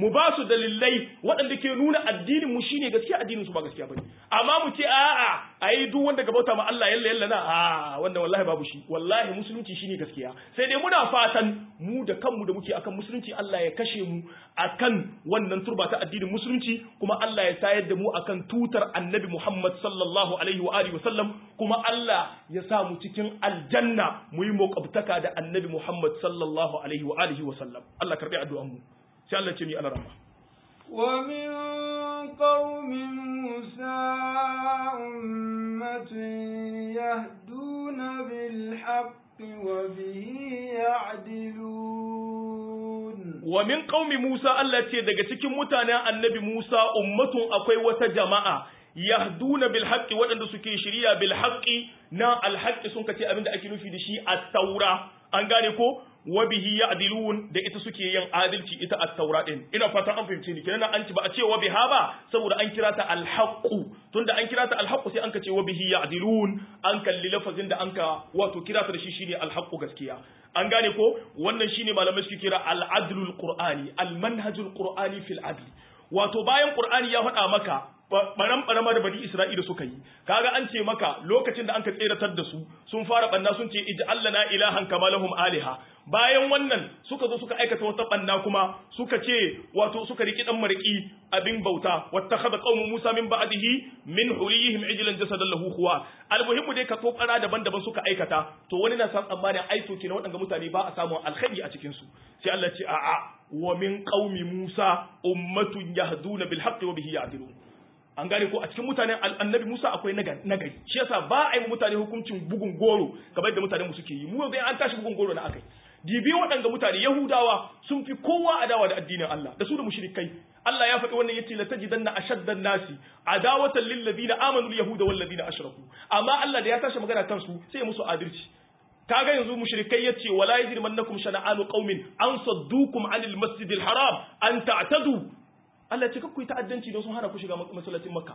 mu ba su dalilai waɗanda ke nuna addinin mu shine gaskiya addinin su ba gaskiya bane amma mu ce a'a ai duk wanda ga bauta ma Allah yalla yalla na a wanda wallahi babu shi wallahi musulunci shine gaskiya sai dai muna fatan mu da kanmu da muke akan musulunci Allah ya kashe mu akan wannan turba ta addinin musulunci kuma Allah ya tayar da mu akan tutar annabi Muhammad sallallahu alaihi wa alihi wasallam kuma Allah ya sa mu cikin aljanna mu yi muqabtaka da annabi Muhammad sallallahu alaihi wa alihi wasallam Allah karbi addu'an mu sai Allah ce ni ana rahma ومن قوم موسى أمة يهدون بالحق وبه يعدلون wa min qaumi Musa Allah ce daga cikin mutanen annabi Musa ummatun akwai wata jama'a yahduna bil haqqi waɗanda suke shiriya bil haqqi na al haqqi sun kace abinda ake nufi da shi at-taura an gane ko wa bihi ya'dilun da ita suke yin adalci ita at-taura din ina fatan an fahimce ni kenan an ci ba a ce wa biha ba saboda an kira ta al-haqqu tunda an kira ta al-haqqu sai an kace wa bihi ya'dilun an kalli lafazin da anka wato kira ta da shi shine al-haqqu gaskiya an gane ko wannan shine malamai suke kira al-adlul qur'ani al-manhajul qur'ani fil adl wato bayan qur'ani ya faɗa maka baran barama da bani Isra'ila suka yi kaga an ce maka lokacin da an ka tseratar da su sun fara banna sun ce ij'al lana ilahan kama lahum aliha bayan wannan suka zo suka aikata wata banna kuma suka ce wato suka riki dan mariki abin bauta wattakhadha qaumu Musa min ba'dihi min huliyihim ijlan jasadan lahu khuwa almuhimmu dai ka tokara daban-daban suka aikata to wani na san tsammanin ai to kenan waɗanda mutane ba a samu alkhairi a cikin su sai Allah ce a'a wa min qaumi Musa ummatun yahduna bil haqqi wa bihi ya'dilun an gane ko a cikin mutanen annabi Musa akwai nagari shi yasa ba a yi mutane hukuncin bugun goro kamar yadda mutanen mu suke yi mu yanzu an tashi bugun goro na akai dibi waɗanda mutane yahudawa sun fi kowa adawa da addinin Allah da su da mushrikai Allah ya faɗi wannan yace la tajidanna ashaddan nasi adawatan lil ladina amanu al yahuda wal ladina ashraku amma Allah da ya tashi magana kansu sai ya musu adalci kaga yanzu mushrikai yace wala yajrimannakum shana'anu qaumin an saddukum anil masjidil haram an ta'tadu Allah ce kakku yi ta'addanci don sun hana ku shiga masallacin Makka.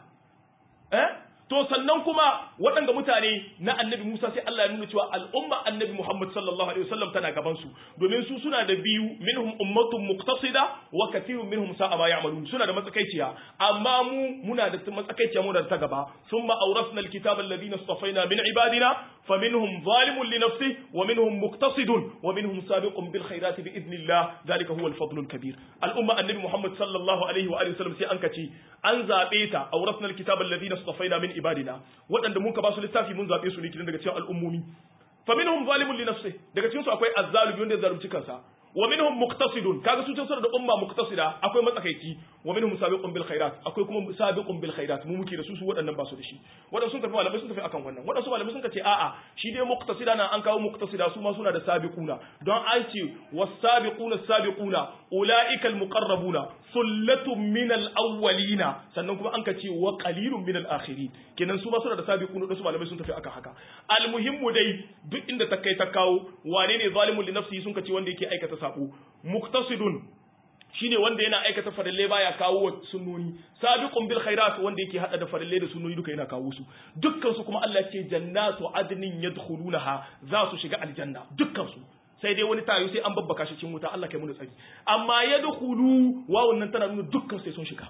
Eh? To sannan kuma waɗanda mutane na annabi Musa sai Allah ya nuna cewa al'umma annabi Muhammad sallallahu alaihi wasallam tana gaban su domin su suna da biyu minhum ummatun muqtasida wa kathirun minhum sa'a ma ya'malun suna da matsakaiciya amma mu muna da matsakaiciya mu da ta gaba thumma awrasna alkitaba alladhina istafaina min ibadina faminhum zalimun li nafsihi wa minhum muqtasidun wa minhum sabiqun bil khairati bi idnillah dhalika huwa al-fadlu al-kabir al'umma annabi Muhammad sallallahu alaihi wa alihi wasallam sai an kace an zabe ta awrasna alkitaba alladhina istafaina min ibadina waɗanda mun ka ba su littafi mun zaɓe su ne kidan daga cikin al'ummomi fa minhum zalimun li nafsi daga cikin su akwai azzalimi wanda ya zalunci kansa wa minhum muqtasidun kaga su suna da umma muqtasida akwai matsakaici wa minhum sabiqun bil khairat akwai kuma sabiqun bil khairat mu muke da su su waɗannan ba su da shi waɗansu sun tafi malamai sun tafi akan wannan waɗansu malamai sun ce a'a shi dai muqtasida na an kawo muqtasida su ma suna da sabiquna don an ce was-sabiquna sabiquna ulaika al-muqarrabuna sullatun min al-awwalina sannan kuma an ka ce wa qalilun min al-akhirin kenan su ma suna da sabiquna da su malamai sun tafi akan haka al-muhimmu dai duk inda ta kai ta kawo wane ne zalimun li nafsihi sun ka ce wanda yake aikata sabo muqtasidun shine wanda yana aikata farille baya kawo wa sunnoni sabiqun bil khairat wanda yake hada da farille da sunnoni duka yana kawo su dukkan su kuma Allah ce jannatu adnin yadkhulunaha za su shiga aljanna dukkan su sai dai wani tayo sai an babbaka shi cikin wuta Allah kai mu tsari amma yadkhulu wawun nan tana nuna dukkan sai sun shiga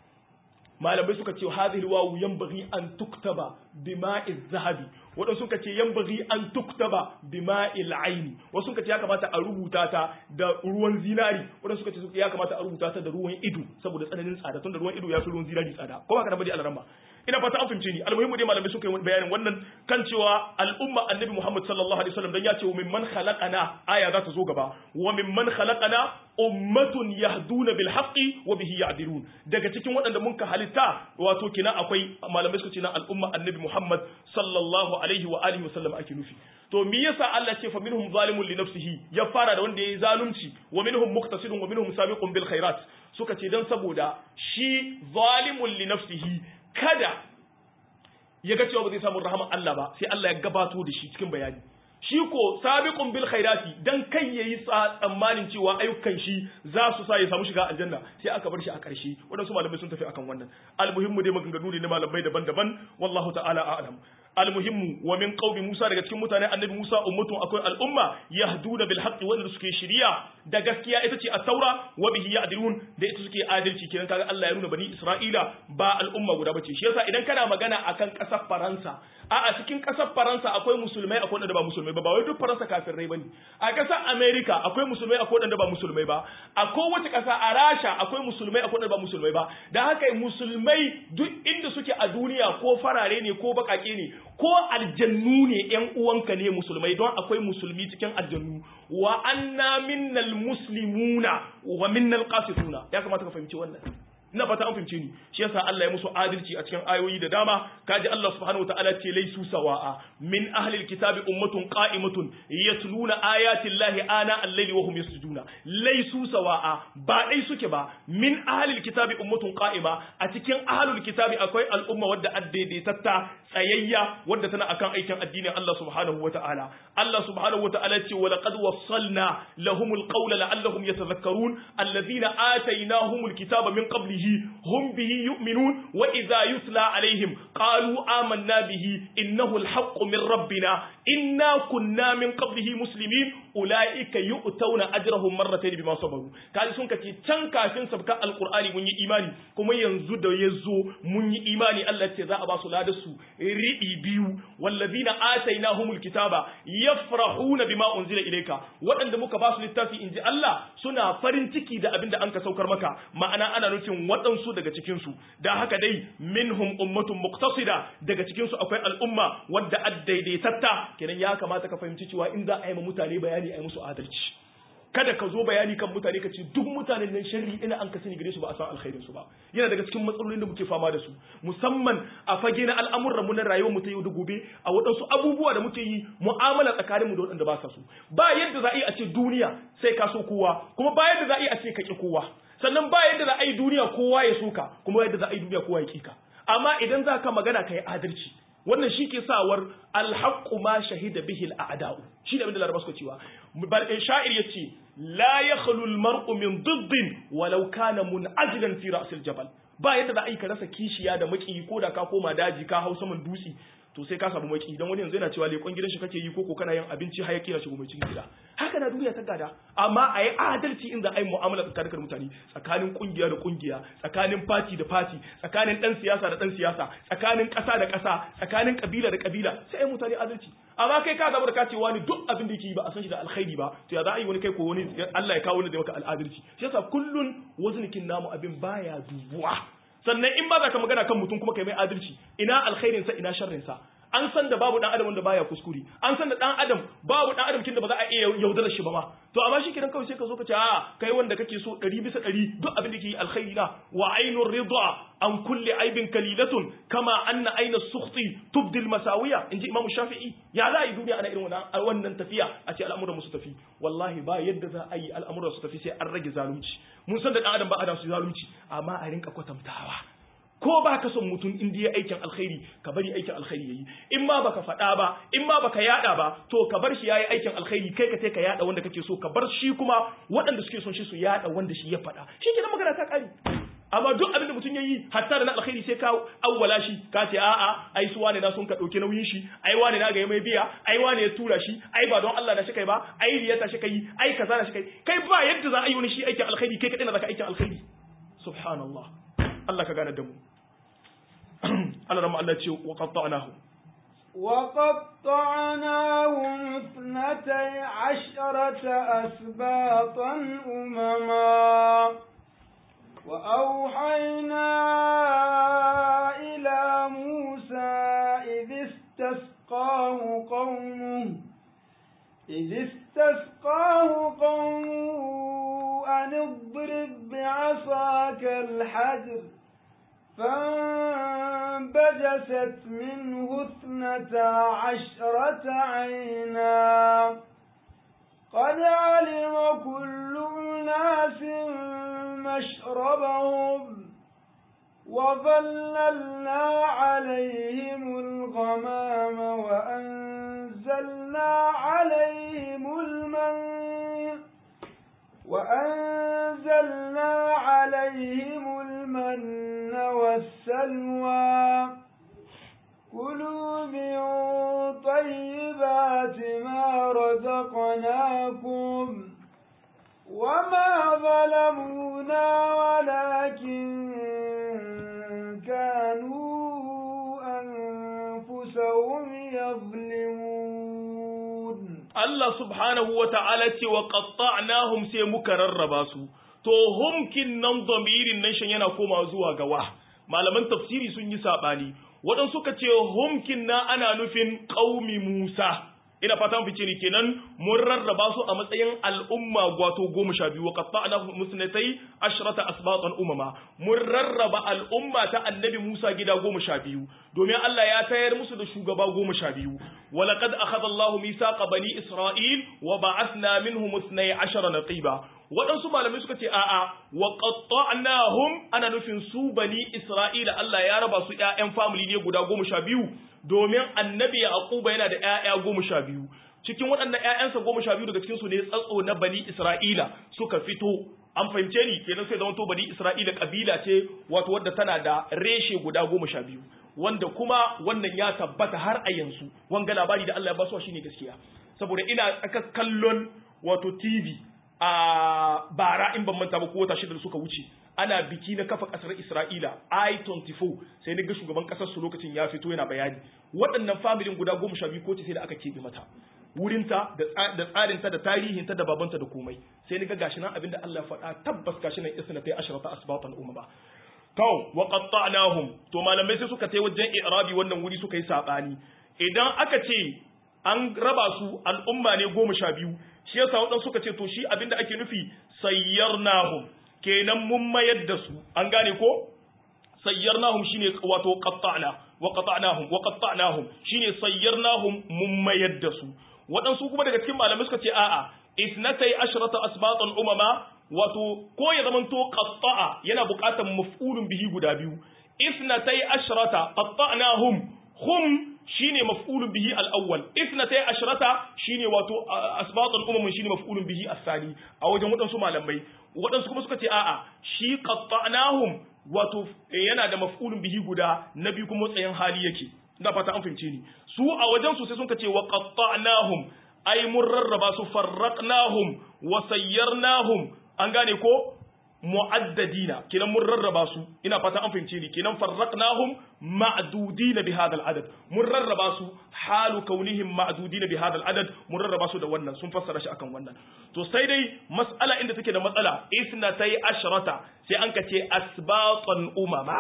malamai suka ce hadhihi wawu yanbaghi an tuktaba bima'iz zahabi wadansu suka ce yanbaghi an tuktaba bima'il aini wasu suka ce ya kamata a rubuta ta da ruwan zinari wadansu suka ce ya kamata a rubuta ta da ruwan ido saboda tsananin tsada tunda ruwan ido ya fi ruwan zinari tsada ko haka da bade alaramma ina fata an fahimce ni almuhimmu dai malamai suka yi bayanin wannan kan cewa al'umma annabi Muhammad sallallahu alaihi wasallam dan ya ce min man khalaqana aya za ta zo gaba wa min man khalaqana ummatun yahduna bil haqqi wa bihi ya'dilun daga cikin waɗanda mun ka halitta wato kina akwai malamai suka ce na al'umma annabi Muhammad sallallahu alaihi wa alihi wasallam ake nufi to me yasa Allah ce fa minhum zalimun li nafsihi ya fara da wanda yayi zalunci wa minhum muqtasidun wa minhum sabiqun bil khairat suka ce dan saboda shi zalimun li nafsihi kada ya ga cewa ba zai samu rahama Allah ba sai Allah ya gabato da shi cikin bayani shi ko sabiqun bil khairati dan kai yayi tsammanin cewa ayyukan shi za su sa ya samu shiga aljanna sai aka bar shi a ƙarshe wadansu malamai sun tafi akan wannan almuhimmu dai maganganu ne na malamai daban-daban wallahu ta'ala a'lam almuhimmu wa min qaumi Musa daga cikin mutane annabi Musa ummatun akwai al'umma yahduna bil haqqi wanda suke shiriya da gaskiya ita ce at-taura wa bihi ya'dilun da ita suke adalci kenan kaga Allah ya nuna bani Isra'ila ba al'umma guda bace shi yasa idan kana magana akan kasar Faransa a a cikin kasar Faransa akwai musulmai akwai wanda ba musulmai ba ba wai duk Faransa kafirai bane a kasar America akwai musulmai akwai wanda ba musulmai ba a kowace kasa a Rasha akwai musulmai akwai wanda ba musulmai ba da haka musulmai duk inda suke a duniya ko farare ne ko bakake ne ko aljannu ne yan uwanka ne musulmai don akwai musulmi cikin aljannu wa anna minnal muslimuna wa minnal qasituna ya kamata ka fahimci wannan ina fata an fahimce ni shi yasa Allah ya musu adalci a cikin ayoyi da dama kaji Allah subhanahu wataala ce laisu sawa'a min ahli alkitabi ummatun qa'imatun yatluna ayati llahi ana al-layli wa hum yasjuduna laisu sawa'a ba dai suke ba min ahli alkitabi ummatun qa'ima a cikin ahli alkitabi akwai al'umma wadda addaidaitatta tsayayya wadda tana akan aikin addinin Allah subhanahu wataala Allah subhanahu wataala ce wa laqad wassalna lahumul qawla la'allahum yatadhakkarun alladhina atainahumul kitaba min qablihi به هم به يؤمنون وإذا يتلى عليهم قالوا آمنا به إنه الحق من ربنا إنا كنا من قبله مسلمين أولئك يؤتون أجرهم مرتين بما صبروا قال سنك تن كافين سبكا القرآن من إيماني كما ينزد يزو من إيماني الله تزاء باس لادسو رئي بيو والذين آتيناهم الكتاب يفرحون بما أنزل إليك وأن دمك باس للتاسي إنجي الله سنا فرنتكي دا أبن دا أنك سوكر مكا ما أنا أنا نتين waɗansu daga cikinsu da haka dai minhum ummatun muqtasida daga cikinsu akwai al'umma wadda addaidaitatta kenan ya kamata ka fahimci cewa in za a yi mutane bayani a yi musu adalci kada ka zo bayani kan mutane ka ce duk mutanen nan sharri ina an ka sani gare su ba a san alkhairin su ba yana daga cikin matsalolin da muke fama da su musamman a fage na al'amuran mu na rayuwar mu ta yau da gobe a waɗansu abubuwa da muke yi mu'amala tsakanin mu da waɗanda ba sa so ba yadda za a yi a ce duniya sai ka so kowa kuma ba yadda za a yi a ce ka ki kowa sannan ba yadda za a yi duniya kowa ya soka kuma yadda za a yi duniya kowa ya kika amma idan za ka magana ka yi adalci wannan shi ke sawar alhaqqu ma shahida bihi al'ada'u shi da abin da laraba suka cewa bal sha'ir yace la yakhlu al-mar'u min diddin walau kana mun'ajilan fi ra'sil jabal ba yadda za a yi ka rasa kishiya da maki ko da ka koma daji ka hau saman dutse to sai ka samu maki dan wani yanzu yana cewa lekon gidan shi kake yi koko kana yin abinci hayaki na shigo mai cikin gida haka na duniya ta gada amma a yi adalci in za a yi mu'amala tsakanin mutane tsakanin kungiya da kungiya tsakanin fati da fati tsakanin dan siyasa da dan siyasa tsakanin ƙasa da ƙasa tsakanin kabila da kabila sai ai mutane adalci amma kai ka zama da ka ce wani duk abin da yake yi ba a san shi da alkhairi ba to ya za a yi wani kai ko wani Allah ya kawo wani da maka al'adalci shi yasa kullun waznikin namu abin baya dubuwa sannan in ba za ka magana kan mutum kuma kai mai adalci ina alkhairinsa ina sharrinsa an san da babu dan adam wanda baya kuskure an san da dan adam babu dan adam kin da ba za a iya yaudara shi ba ma to amma shi kidan kawai sai ka zo ka ce a kai wanda kake so 100 bisa 100 duk abin da yake alkhairi na wa ainur ridha an kulli aibin kalilatun kama anna aina sukhti tubdi masawiya inji imamu shafi'i ya za a yi duniya ana irin wannan wannan tafiya a ce al'amuran su tafi wallahi ba yadda za a yi al'amuran su tafi sai an rage zalunci mun san da dan adam ba adam su zalunci amma a rinka kwatantawa ko ba ka son mutum in ya aikin alkhairi ka bari aikin alkhairi yayi in ma baka faɗa ba in ma baka yada ba to ka bar shi yayi aikin alkhairi kai ka ka yada wanda kake so ka bar shi kuma waɗanda suke son shi su yada wanda shi ya faɗa shi ke magana ta kare amma duk abin da mutum ya yi hatta da na alkhairi sai ka awwala shi ka ce a'a ai su wane na sun ka dauke nauyin shi ai wane na ga mai biya ai wane ya tura shi ai ba don Allah da shi kai ba ai riyata shi kai ai kaza da shi kai kai ba yadda za a yi wani shi aikin alkhairi kai kadai na zaka aikin alkhairi subhanallah Allah ka gane da mu Allah rama Allah ce wa qatta'nahu وقطعناهم اثنتي عشرة أسباطا أمما وأوحينا إلى موسى إذ استسقاه قومه إذ استسقاه قومه أن اضرب بعصاك الحجر فانبجست منه اثنتا عشرة عينا قد علم كل أناس مشربهم وظللنا عليهم الغمام وأنزلنا عليهم المن وأنزلنا عليهم المن والسلوى كلوا من طيبات ما رزقناكم وما ظلمونا ولكن كانوا أنفسهم يظلمون Allah subhanahu wa ta'ala ce wa qatta'nahum sai muka rarraba su to humkin nan damirin nan shan yana koma zuwa ga wa malaman tafsiri sun yi sabani wadan suka ce humkin na ana nufin qaumi Musa ina fata mun fice ni kenan mun rarraba su a matsayin al'umma gwato goma sha biyu wa qatta'nahum musnatai ashrata asbatan umama mun rarraba al'umma ta annabi Musa gida goma sha biyu domin Allah ya tayar musu da shugaba goma sha biyu ولقد أخذ الله ميثاق بني إسرائيل وبعثنا منهم اثني عشر نقيبا waɗansu malamai suka ce a'a wa qatta'nahum ana nufin su bani Isra'ila Allah ya raba su ƴaƴan family ne guda goma sha biyu domin annabi Yaquba yana da ƴaƴa goma sha biyu cikin waɗannan ƴaƴansa goma sha biyu daga cikin su ne tsatso na bani Isra'ila suka fito an fahimce ni kenan sai zama to bani Isra'ila kabila ce wato wadda tana da reshe guda goma sha biyu wanda kuma wannan ya tabbata har a yanzu wanga labari da Allah ya basuwa shine gaskiya saboda ina tsaka kallon wato TV a bara in ban manta ba ko wata shida da suka wuce ana biki na kafa kasar Isra'ila I24 sai ga shugaban kasar su lokacin ya fito yana bayani waɗannan familin guda goma sha biyu ko sai da aka keɓe mata wurinta da tsarinta da tarihinta da babanta da komai sai ni ga gashi nan abinda Allah ya faɗa tabbas gashi nan isna ta ashrata asbatan umma to wa qatta'nahum to malamai sai suka tai wajen i'rabi wannan wuri suka yi sabani idan aka ce an raba su al'umma ne goma sha biyu shi yasa wadan suka ce to shi abinda ake nufi sayyarnahum kenan mun mayar da su an gane ko sayyarnahum shine wato qatta'na wa qata'nahum wa qatta'nahum shine sayyarnahum mun mayar da su waɗansu kuma daga cikin malamai suka ce a'a isnatai ashrata asbatan umama wato ko ya zamanto qatta'a yana buƙatar maf'ulun bihi guda biyu isnatai ashrata qatta'nahum hum shine maf'ulun bihi al-awwal isnatai ashrata shine wato asbatan umamun shine maf'ulun bihi as-sani a wajen waɗansu malamai waɗansu kuma suka ce a'a shi qatta'nahum wato yana da maf'ulun bihi guda na biyu kuma tsayin hali yake ina fata an fahimce ni su a wajen su sai sun ce wa qatta'nahum ay mun rarraba su farraqnahum wa sayyarnahum an gane ko mu'addadina kenan mun rarraba su ina fata an fahimce ni kenan farraqnahum ma'dudina bi hadha al-adad mun rarraba su halu kaunihim ma'dudina bi hadha al-adad mun rarraba su da wannan sun fassara shi akan wannan to sai dai mas'ala inda take da matsala isnatai ashrata sai an kace asbatan umama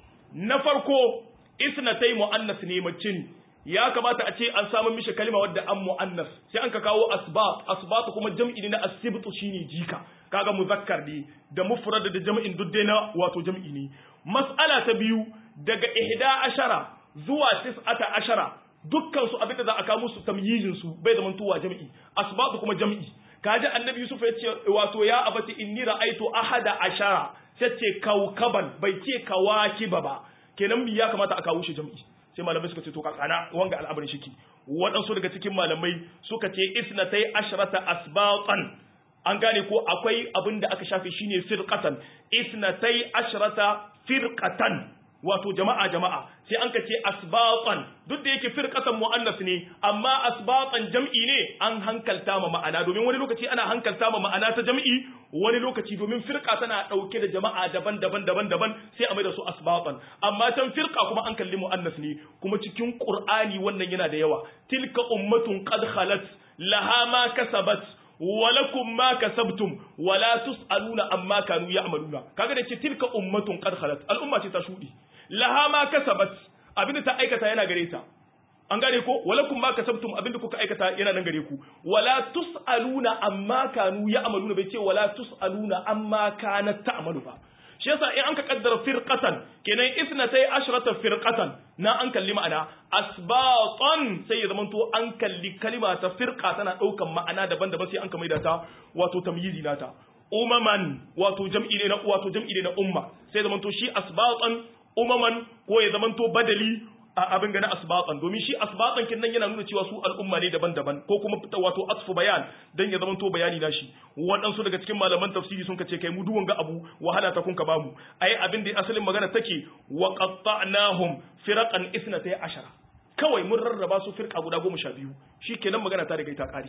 na farko isnatai muannas ne mace ne ya kamata a ce an samu mishi kalma wadda an mu'annas sai an ka kawo asbat asbat kuma jam'i ne na asibtu shine jika kaga muzakkar ne da mufrad da jam'in duk dai na wato jam'i ne mas'ala ta biyu daga ihda ashara zuwa tis'ata ashara dukkan su abinda za a kawo musu tamyizin su bai zaman tuwa jam'i asbat kuma jam'i kaji annabi yusuf ya ce wato ya abati inni ra'aitu ahada ashara sai ce kaukaban bai ce kawakiba ba kenan ya kamata a kawo shi jam'i sai malamai suka ce to kakana wanga al'amarin shiki waɗansu daga cikin malamai suka ce isnatai ashrata asbatan an gane ko akwai abin da aka shafe shine firqatan isnatai ashrata firqatan wato jama'a jama'a sai an kace asbatan duk da yake firqatan muannas ne amma asbatan jam'i ne an hankalta ma ma'ana domin wani lokaci ana hankalta ma ma'ana ta jam'i wani lokaci domin firqa tana dauke da jama'a daban-daban daban-daban sai a mai da su asbatan amma can firqa kuma an kalli muannas ne kuma cikin qur'ani wannan yana da yawa tilka ummatun qad khalat laha ma kasabat walakum ma kasabtum wala tusaluna amma kanu ya'maluna kaga da ce tilka ummatun qad khalat al'umma ce ta shudi laha ma kasabat abinda ta aikata yana gare ta an gane ko walakum ma kasabtum abinda kuka aikata yana nan gare ku wala tusaluna amma kanu ya'maluna bai ce wala tusaluna amma kanat ta'malu ba shi yasa in an ka kaddara firqatan kenan isnatai ashrata firqatan na an kalli ma'ana asbatan sai ya zamanto an kalli kalima ta firqa tana daukan ma'ana daban-daban sai an ka maida ta wato tamyizi nata umaman wato jam'i ne na wato jam'i ne na umma sai zamanto shi asbatan umaman ko ya zamanto badali a abin gana asbatan domin shi asbatan kin nan yana nuna cewa su al'umma ne daban-daban ko kuma wato asfu bayan dan ya zamanto bayani na shi waɗansu daga cikin malaman tafsiri sun kace kai mu duwan ga abu wahala ta kun ka bamu ai abin da asalin magana take wa qatta'nahum firaqan isnatay ashara kawai mun rarraba su firka guda goma sha biyu shikenan magana ta riga ta kare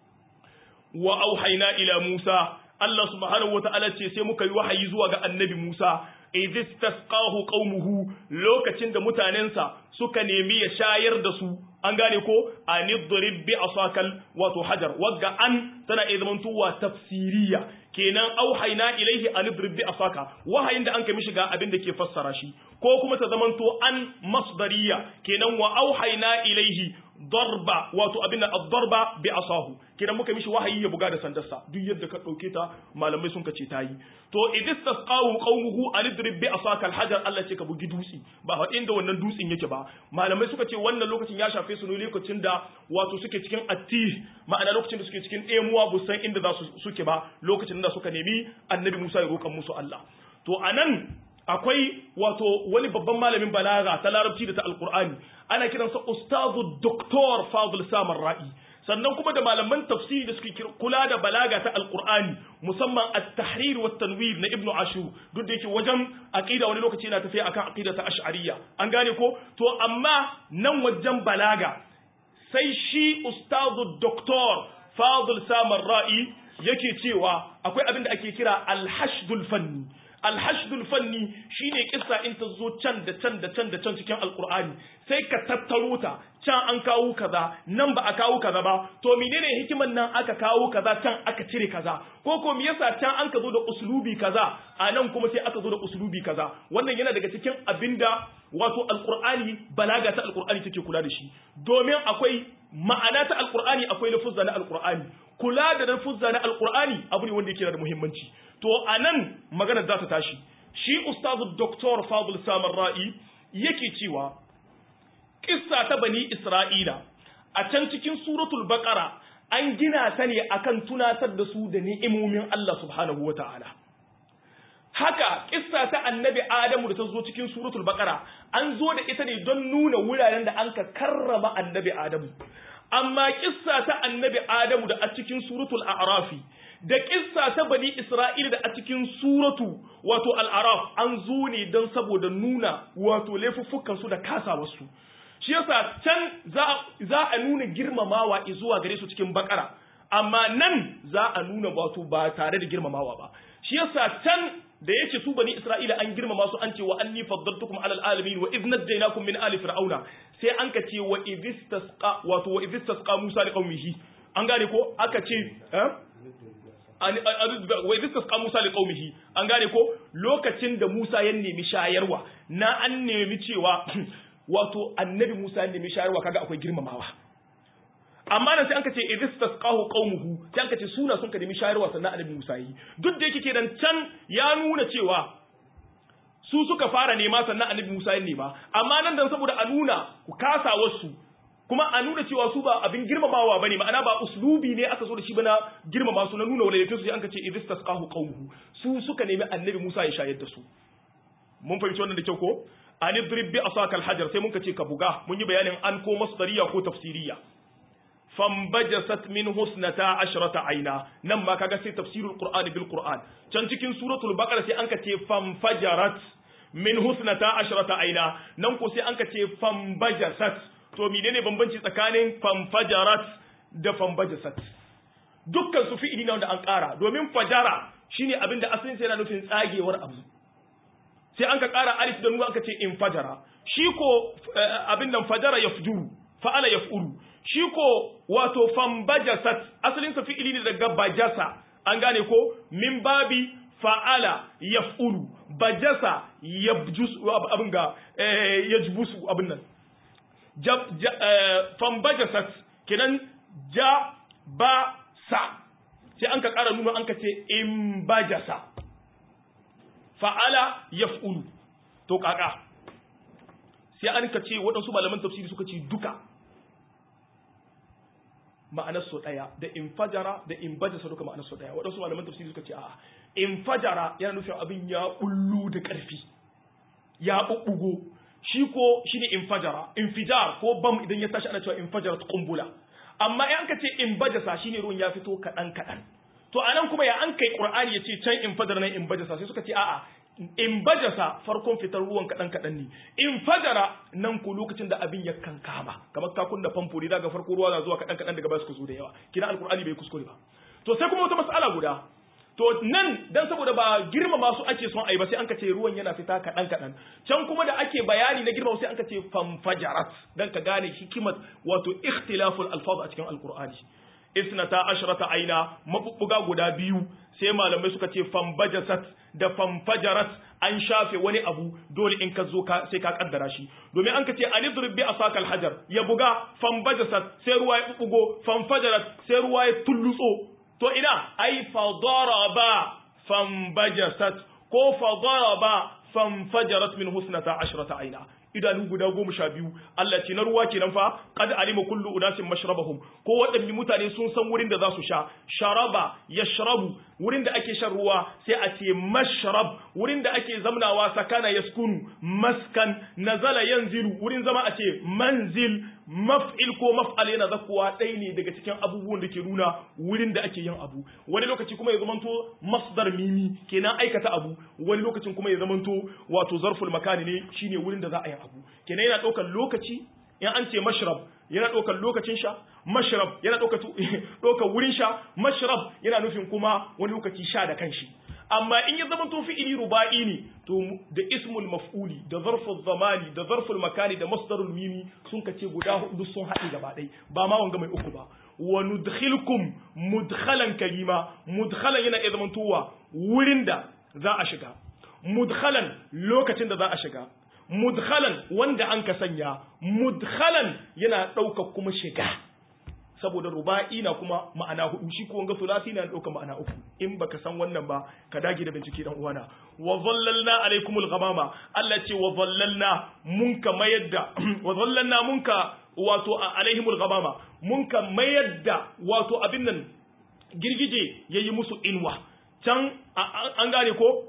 wa auhayna ila Musa Allah subhanahu wata'ala ce sai muka yi wahayi zuwa ga annabi Musa idh istasqahu qaumuhu lokacin da mutanensa suka nemi ya shayar da su an gane ko anidrib bi asakal wato hajar wagga an tana iya zamantowa tafsiriya kenan auhayna ilaihi anidrib bi asaka wahayin da an kai mishi ga abin da ke fassara shi ko kuma ta zamanto an masdariya kenan wa auhayna ilaihi darba wato abin da ad-darba bi asahu kidan muka mishi wahayi ya buga da sandarsa duk yadda ka dauke ta malamai sun kace tayi to idis tasqahu qaumuhu alidrib bi asaka al-hajar Allah ce ka bugi dutsi ba fa inda wannan dutsin yake ba malamai suka ce wannan lokacin ya shafe su ne lokacin da wato suke cikin atti ma'ana lokacin da suke cikin ɗemuwa bu san inda za su suke ba lokacin da suka nemi annabi Musa ya roƙan musu Allah to anan akwai wato wani babban malamin balaga ta larabci da ta alkur'ani ana kiransa ustazu doktor fadl samar ra'i sannan kuma da malaman tafsiri da suke kula da balaga ta alkur'ani musamman at-tahrir wa tanwir na ibnu ashur duk da yake wajen aqida wani lokaci yana tafiya akan aqida ta ash'ariyya an gane ko to amma nan wajen balaga sai shi ustazu doktor fadl samar ra'i yake cewa akwai abin da ake kira al-hashdul fanni alhashdul fanni shine kissa in ta zo can da can da can da can cikin alqur'ani sai ka tattaro ta can an kawo kaza nan ba a kawo kaza ba to menene hikiman nan aka kawo kaza can aka cire kaza ko ko me yasa can an ka zo da uslubi kaza a nan kuma sai aka zo da uslubi kaza wannan yana daga cikin abinda wato alqur'ani balaga ta alqur'ani take kula da shi domin akwai ma'ana ta alqur'ani akwai lafuzza na alqur'ani kula da lafuzza na alqur'ani abu ne wanda yake da muhimmanci to anan magana za ta tashi shi ustazu doktor fadl samar ra'i yake cewa kissa ta bani isra'ila a can cikin suratul baqara an gina ta ne akan tunatar da su da ni'imomin Allah subhanahu wataala haka kissa ta annabi adamu da ta zo cikin suratul baqara an zo da ita ne don nuna wuraren da an ka karrama annabi adamu amma kissa ta annabi adamu da a cikin suratul a'rafi da kissa ta bani isra'ila da a cikin suratu wato al'araf an zo ne don saboda nuna wato laifuffukan su da kasawarsu shi yasa can za a nuna girmamawa zuwa gare su cikin bakara amma nan za a nuna wato ba tare da girmamawa ba shi yasa can da yake su bani isra'ila an girmama su an ce wa anni faddaltukum alal alamin wa idh najaynakum min ali fir'auna sai an ka ce wa idh tasqa wato wa idh tasqa musa li qaumihi an gane ko aka ce eh wa idh tasqa musa li qaumihi an gane ko lokacin da musa ya nemi shayarwa na an nemi cewa wato annabi musa ya nemi shayarwa kaga akwai girmamawa amma nan sai an ka ce idis tasqahu qaumuhu sai an ka ce suna sun ka nemi shayarwa sannan annabi Musa yi duk da yake kenan can ya nuna cewa su suka fara nema sannan annabi Musa ya nema amma nan dan saboda a nuna ku kasa wasu kuma a nuna cewa su ba abin girmamawa bane ma'ana ba uslubi ne aka zo da shi bana girmama su na nuna walayyatu su sai an ka ce idis tasqahu qaumuhu su suka nemi annabi Musa ya shayar da su mun fahimci wannan da kyau ko an idrib bi asakal hajar sai mun ka ce ka buga mun yi bayanin an ko masdariya ko tafsiriya fambajasat min husnata ashrata aina nan ma kaga sai tafsirul qur'ani bil qur'an can cikin suratul baqara sai anka ce famfajarat min husnata ashrata aina nan ko sai anka ce fambajasat to menene bambanci tsakanin famfajarat da fambajasat dukkan su fi'ili na wanda an ƙara domin fajara shine abin da asalin sai yana nufin tsagewar abu sai an ka ƙara alif da nuna aka ce in fajara shi ko abin nan fajara yafjuru fa'ala yaf'ulu shi ko wato fambajasat asalin sa fi'ili ne daga bajasa an gane ko min babi fa'ala yaf'ulu bajasa yabjus abin ga yajbusu abin nan fambajasat kenan ja ba sa sai an ka ƙara nuna an ka ce in bajasa fa'ala yaf'ulu to kaka sai an ka ce waɗansu malaman tafsiri suka ce duka ma'anar su ɗaya da infajara da inbajasa duka ma'anar su ɗaya waɗansu malaman tafsiri suka ce a'a infajara yana nufin abin ya bullu da ƙarfi ya ɓuɓɓugo shi ko shi ne infajara infijar ko bam idan ya tashi ana cewa infajara ta kumbula amma in ka ce inbajasa shi ne ruwan ya fito kaɗan kaɗan to a nan kuma ya an kai ƙur'ani ya ce can infajara nan inbajasa sai suka ce a'a in bajasa farkon fitar ruwan kaɗan kaɗan ne in fajara nan ku lokacin da abin ya kankama kamar ka kunna famfo ne daga farko ruwa na zuwa kaɗan kaɗan daga baya su zo da yawa kina alkur'ani bai kuskure ba to sai kuma wata mas'ala guda to nan dan saboda ba girmama su ake son ai ba sai an ka ce ruwan yana fita kaɗan kaɗan can kuma da ake bayani na girmama sai an ka ce famfajarat dan ka gane hikimar wato ikhtilaful alfaz a cikin alkur'ani isnata ashrata aina mabubbuga guda biyu sai malamai suka ce fambajasat da famfajarat an shafe wani abu dole in ka zo ka sai ka kaddara shi domin an ka ce anidrib bi asaka alhajar ya buga fambajasat sai ruwa ya bugo famfajarat sai ruwa ya tullutso to ina ai fadaraba fambajasat ko fadaraba famfajarat min husnata ashrata aina idanu guda goma sha biyu Allah ce na ruwa kenan fa qad alima kullu unasin mashrabahum ko waɗanne mutane sun san wurin da za su sha sharaba yashrabu wurin da ake shan ruwa sai a ce mashrab wurin da ake zamnawa sakana yaskunu maskan nazala yanzilu wurin zama a ce manzil maf'il ko maf'al yana zakuwa ɗaya ne daga cikin abubuwan da ke nuna wurin da ake yin abu wani lokaci kuma ya zamanto masdar mimi kenan aikata abu wani lokacin kuma ya zamanto wato zarful makani ne shine wurin da za a yi abu kenan yana ɗaukar lokaci in an ce mashrab yana ɗaukar lokacin sha mashrab yana ɗaukar wurin sha mashrab yana nufin kuma wani lokaci sha da kanshi amma in ya zama to fi'ili ruba'i ne to da ismul maf'uli da zarful zamani da zarful makani da masdarul mimi sun kace guda hudu sun haɗe gaba ɗaya ba ma wanga mai uku ba wa nudkhilkum mudkhalan kalima mudkhalan yana iya zama towa wurin da za a shiga mudkhalan lokacin da za a shiga mudkhalan wanda an ka sanya mudkhalan yana ɗaukar kuma shiga saboda ruba'i na kuma ma'ana hudu shi ko wanga sulasi na ɗaukar ma'ana uku in baka san wannan ba ka dage da bincike dan uwana wa zallalna alaikumul ghamama Allah ce wa zallalna mun ka mayar da wa zallalna mun ka wato alaihimul ghamama mun ka mayar da wato abin nan girgije yayi musu inwa can an gane ko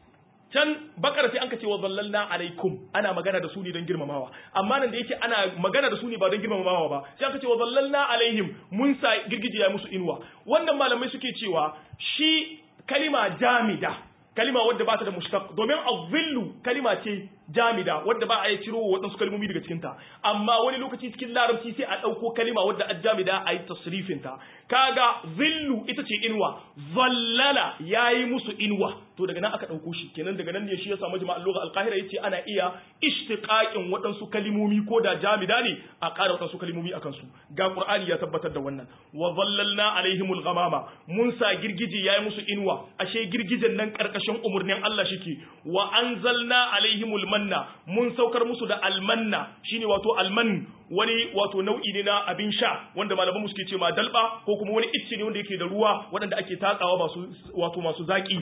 can bakar sai an ka ce wa zallalna alaikum ana magana da su ne don girmamawa amma nan da yake ana magana da su ne ba don girmamawa ba sai aka ce wa zallalna alaihim mun sa girgije ya musu inuwa wannan malamai suke cewa shi kalima jamida kalima wadda ba ta da mushtaq domin azillu kalima ce jamida wadda ba a yi ciro waɗansu kalmomi daga cikin ta amma wani lokaci cikin larabci sai a ɗauko kalima wadda ajamida a yi tasrifin ta kaga zillu ita ce inuwa zallala yayi musu inuwa to daga nan aka ɗauko shi kenan daga nan ne shi ya samu jama'ar lugha al-qahira yace ana iya ishtiqaqin waɗansu kalimomi ko da jamida ne a ƙara waɗansu kalimomi akan su ga qur'ani ya tabbatar da wannan wa zallalna alaihimul ghamama mun sa girgije yayi musu inuwa ashe girgijen nan karkashin umurnin Allah shike wa anzalna alaihimul manna mun saukar musu da almanna shine wato alman wani wato nau'i ne na abin sha wanda malaman mu suke ce ma dalba ko kuma wani icce ne wanda yake da ruwa waɗanda ake tatsawa masu wato masu zaki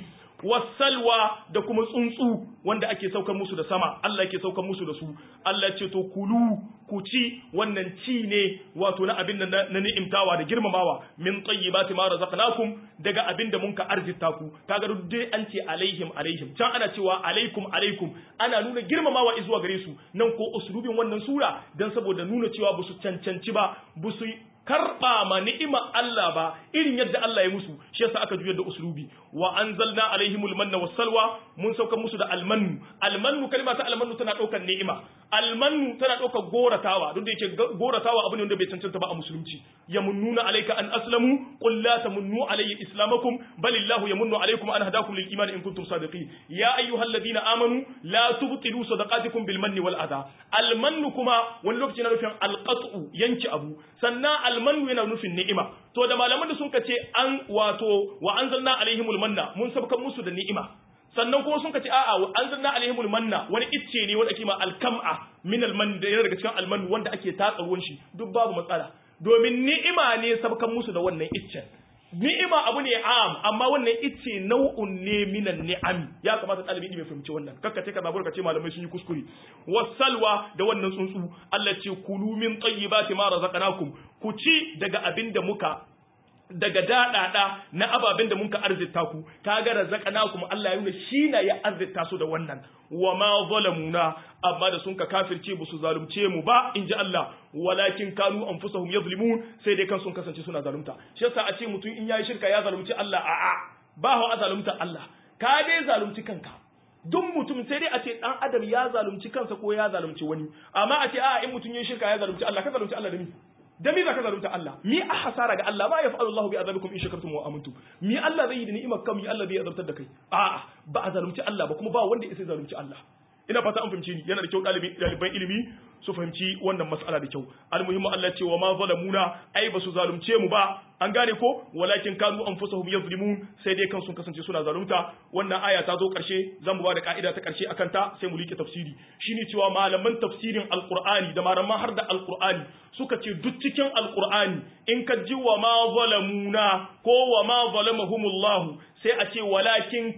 wasalwa da kuma tsuntsu wanda ake saukar musu da sama Allah yake saukar musu da su Allah ce to kulu ku ci wannan ci ne wato na abin da na ni'imtawa da girmamawa min tayyibati ma razaqnakum daga abin da munka arzita ku kaga duk dai an ce alaihim alaihim can ana cewa alaikum alaikum ana nuna girmamawa zuwa gare su nan ko uslubin wannan sura dan saboda nuna cewa busu cancanci ba busu karba ma ni'ima Allah ba irin yadda Allah ya musu shi yasa aka juyar da uslubi wa anzalna alaihimul manna wassalwa mun sauka musu da almannu almannu kalma ta almannu tana daukar ni'ima almannu tana daukar goratawa duk da yake goratawa abu ne wanda bai cancanta ba a musulunci yamunnuna alayka an aslamu qul la tamunnu alayya islamakum balillahu yamunnu alaykum an hadakum lil iman in kuntum sadiqin ya ayyuhalladhina amanu la tubtilu sadaqatikum bil manni wal adha almannu kuma wani lokaci na nufin alqat'u yanki abu sannan almanu yana nufin ni'ima to da malaman da sun ce an wato wa anzalna alaihimul manna mun sabkan musu da ni'ima sannan kuma sun ce a'a wa anzalna alaihimul manna wani icce ne wanda ake ma alkam'a min alman da yana daga cikin alman wanda ake tatsa ruwan shi duk babu matsala domin ni'ima ne sabkan musu da wannan iccen ni'ima abu ne am amma wannan icce nau'un ne minan ni'am ya kamata ɗalibi mai fahimci wannan kakka ce ka zabur ka ce malamai sun yi kuskure wasalwa da wannan tsuntsu Allah ce kulu min tayyibati ma razaqnakum ku ci daga abin da muka daga daɗaɗa na ababen da muka arzita ku kaga razaqnakum Allah ya nuna shi na ya arzita su da wannan wa ma zalamuna amma da sun ka kafirce ba su zalunce mu ba in ji Allah walakin kanu anfusahum yazlimun sai dai kan sun kasance suna zalunta shi yasa a ce mutum in yayi shirka ya zalunci Allah a'a ba hawa zalunta Allah ka dai zalunci kanka duk mutum sai dai a ce dan adam ya zalunci kansa ko ya zalunci wani amma a ce a in mutum yin shirka ya zalunci Allah ka zalunci Allah da ni da mi zaka zalunta Allah mi a hasara ga Allah ma yaf'alu Allahu bi azabikum in shakartum wa amantum mi Allah zai yi da ni'imar kam mi Allah zai azabtar da kai a'a ba a zalunci Allah ba kuma ba wanda ya sai zalunci Allah ina fata an fahimci ni yana da kyau ɗaliban ilimi su fahimci wannan mas'ala da kyau almuhimmu Allah ce wa ma zalamuna ai ba su zalunce mu ba an gane ko walakin kanu anfusahum yazlimun sai dai kan sun kasance suna zalunta wannan aya ta zo karshe zan ba da ka'ida ta karshe akan ta sai mu like tafsiri shine cewa malaman tafsirin alqur'ani da malaman har da alqur'ani suka ce duk cikin alqur'ani in ka ji wa ma zalamuna ko wa ma zalamahumullahu sai a ce walakin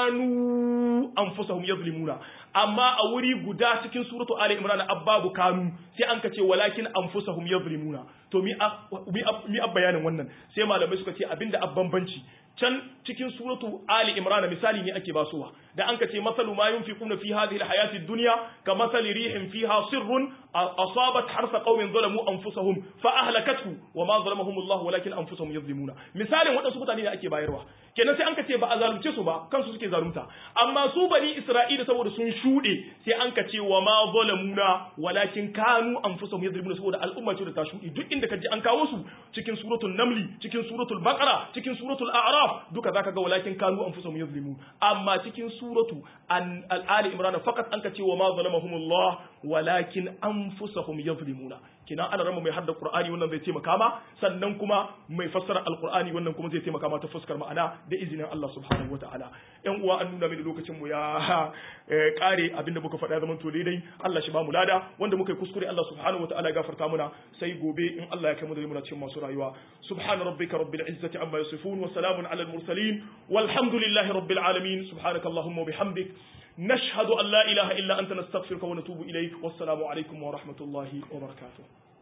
kanu anfusahum yazlimuna amma a wuri guda cikin suratu Ali Imran abbabu kanu sai an kace walakin anfusahum yazlimuna to mi mi bayanin wannan sai malamai suka ce abinda abbanbanci can cikin suratu Ali Imran misali ne ake basuwa da an kace masalu ma yunfiquna fi hadhihi alhayati ad-dunya ka masali rihin fiha sirrun asabat harsa qaumin zalamu anfusahum fa ahlakathu wa ma zalamahum Allah walakin anfusahum yazlimuna misalin wadansu mutane ne ake bayarwa kenan sai an kace ba a zalunce su ba kansu suke zalunta amma su bani Isra'ila saboda sun shude sai an kace wa ma zalamuna walakin kanu anfusahum yazlimuna saboda al'umma ce da ta shude duk inda kaji an kawo su cikin suratul namli cikin suratul baqara cikin suratul a'raf duka zaka ga walakin kanu anfusahum yazlimun amma cikin suratu al-ali imran faqat an kace wa ma zalamahumullah walakin anfusahum yazlimuna kina ana rama mai hadda qur'ani wannan zai taimaka ma sannan kuma mai fassara alqur'ani wannan kuma zai taimaka ma ta fuskar ma'ana da izinin Allah subhanahu wataala yan uwa an nuna mini lokacin mu ya kare abinda muka faɗa zaman to daidai Allah shi ba mu lada wanda muka yi kuskure Allah subhanahu wataala ya gafarta muna sai gobe in Allah ya kai mu da muna cikin masu rayuwa subhana rabbika rabbil izzati amma yasifun wa salamun alal mursalin walhamdulillahi rabbil alamin subhanaka allahumma wa bihamdik نشهد أن لا إله إلا أنت نستغفرك ونتوب إليك والسلام عليكم ورحمة الله وبركاته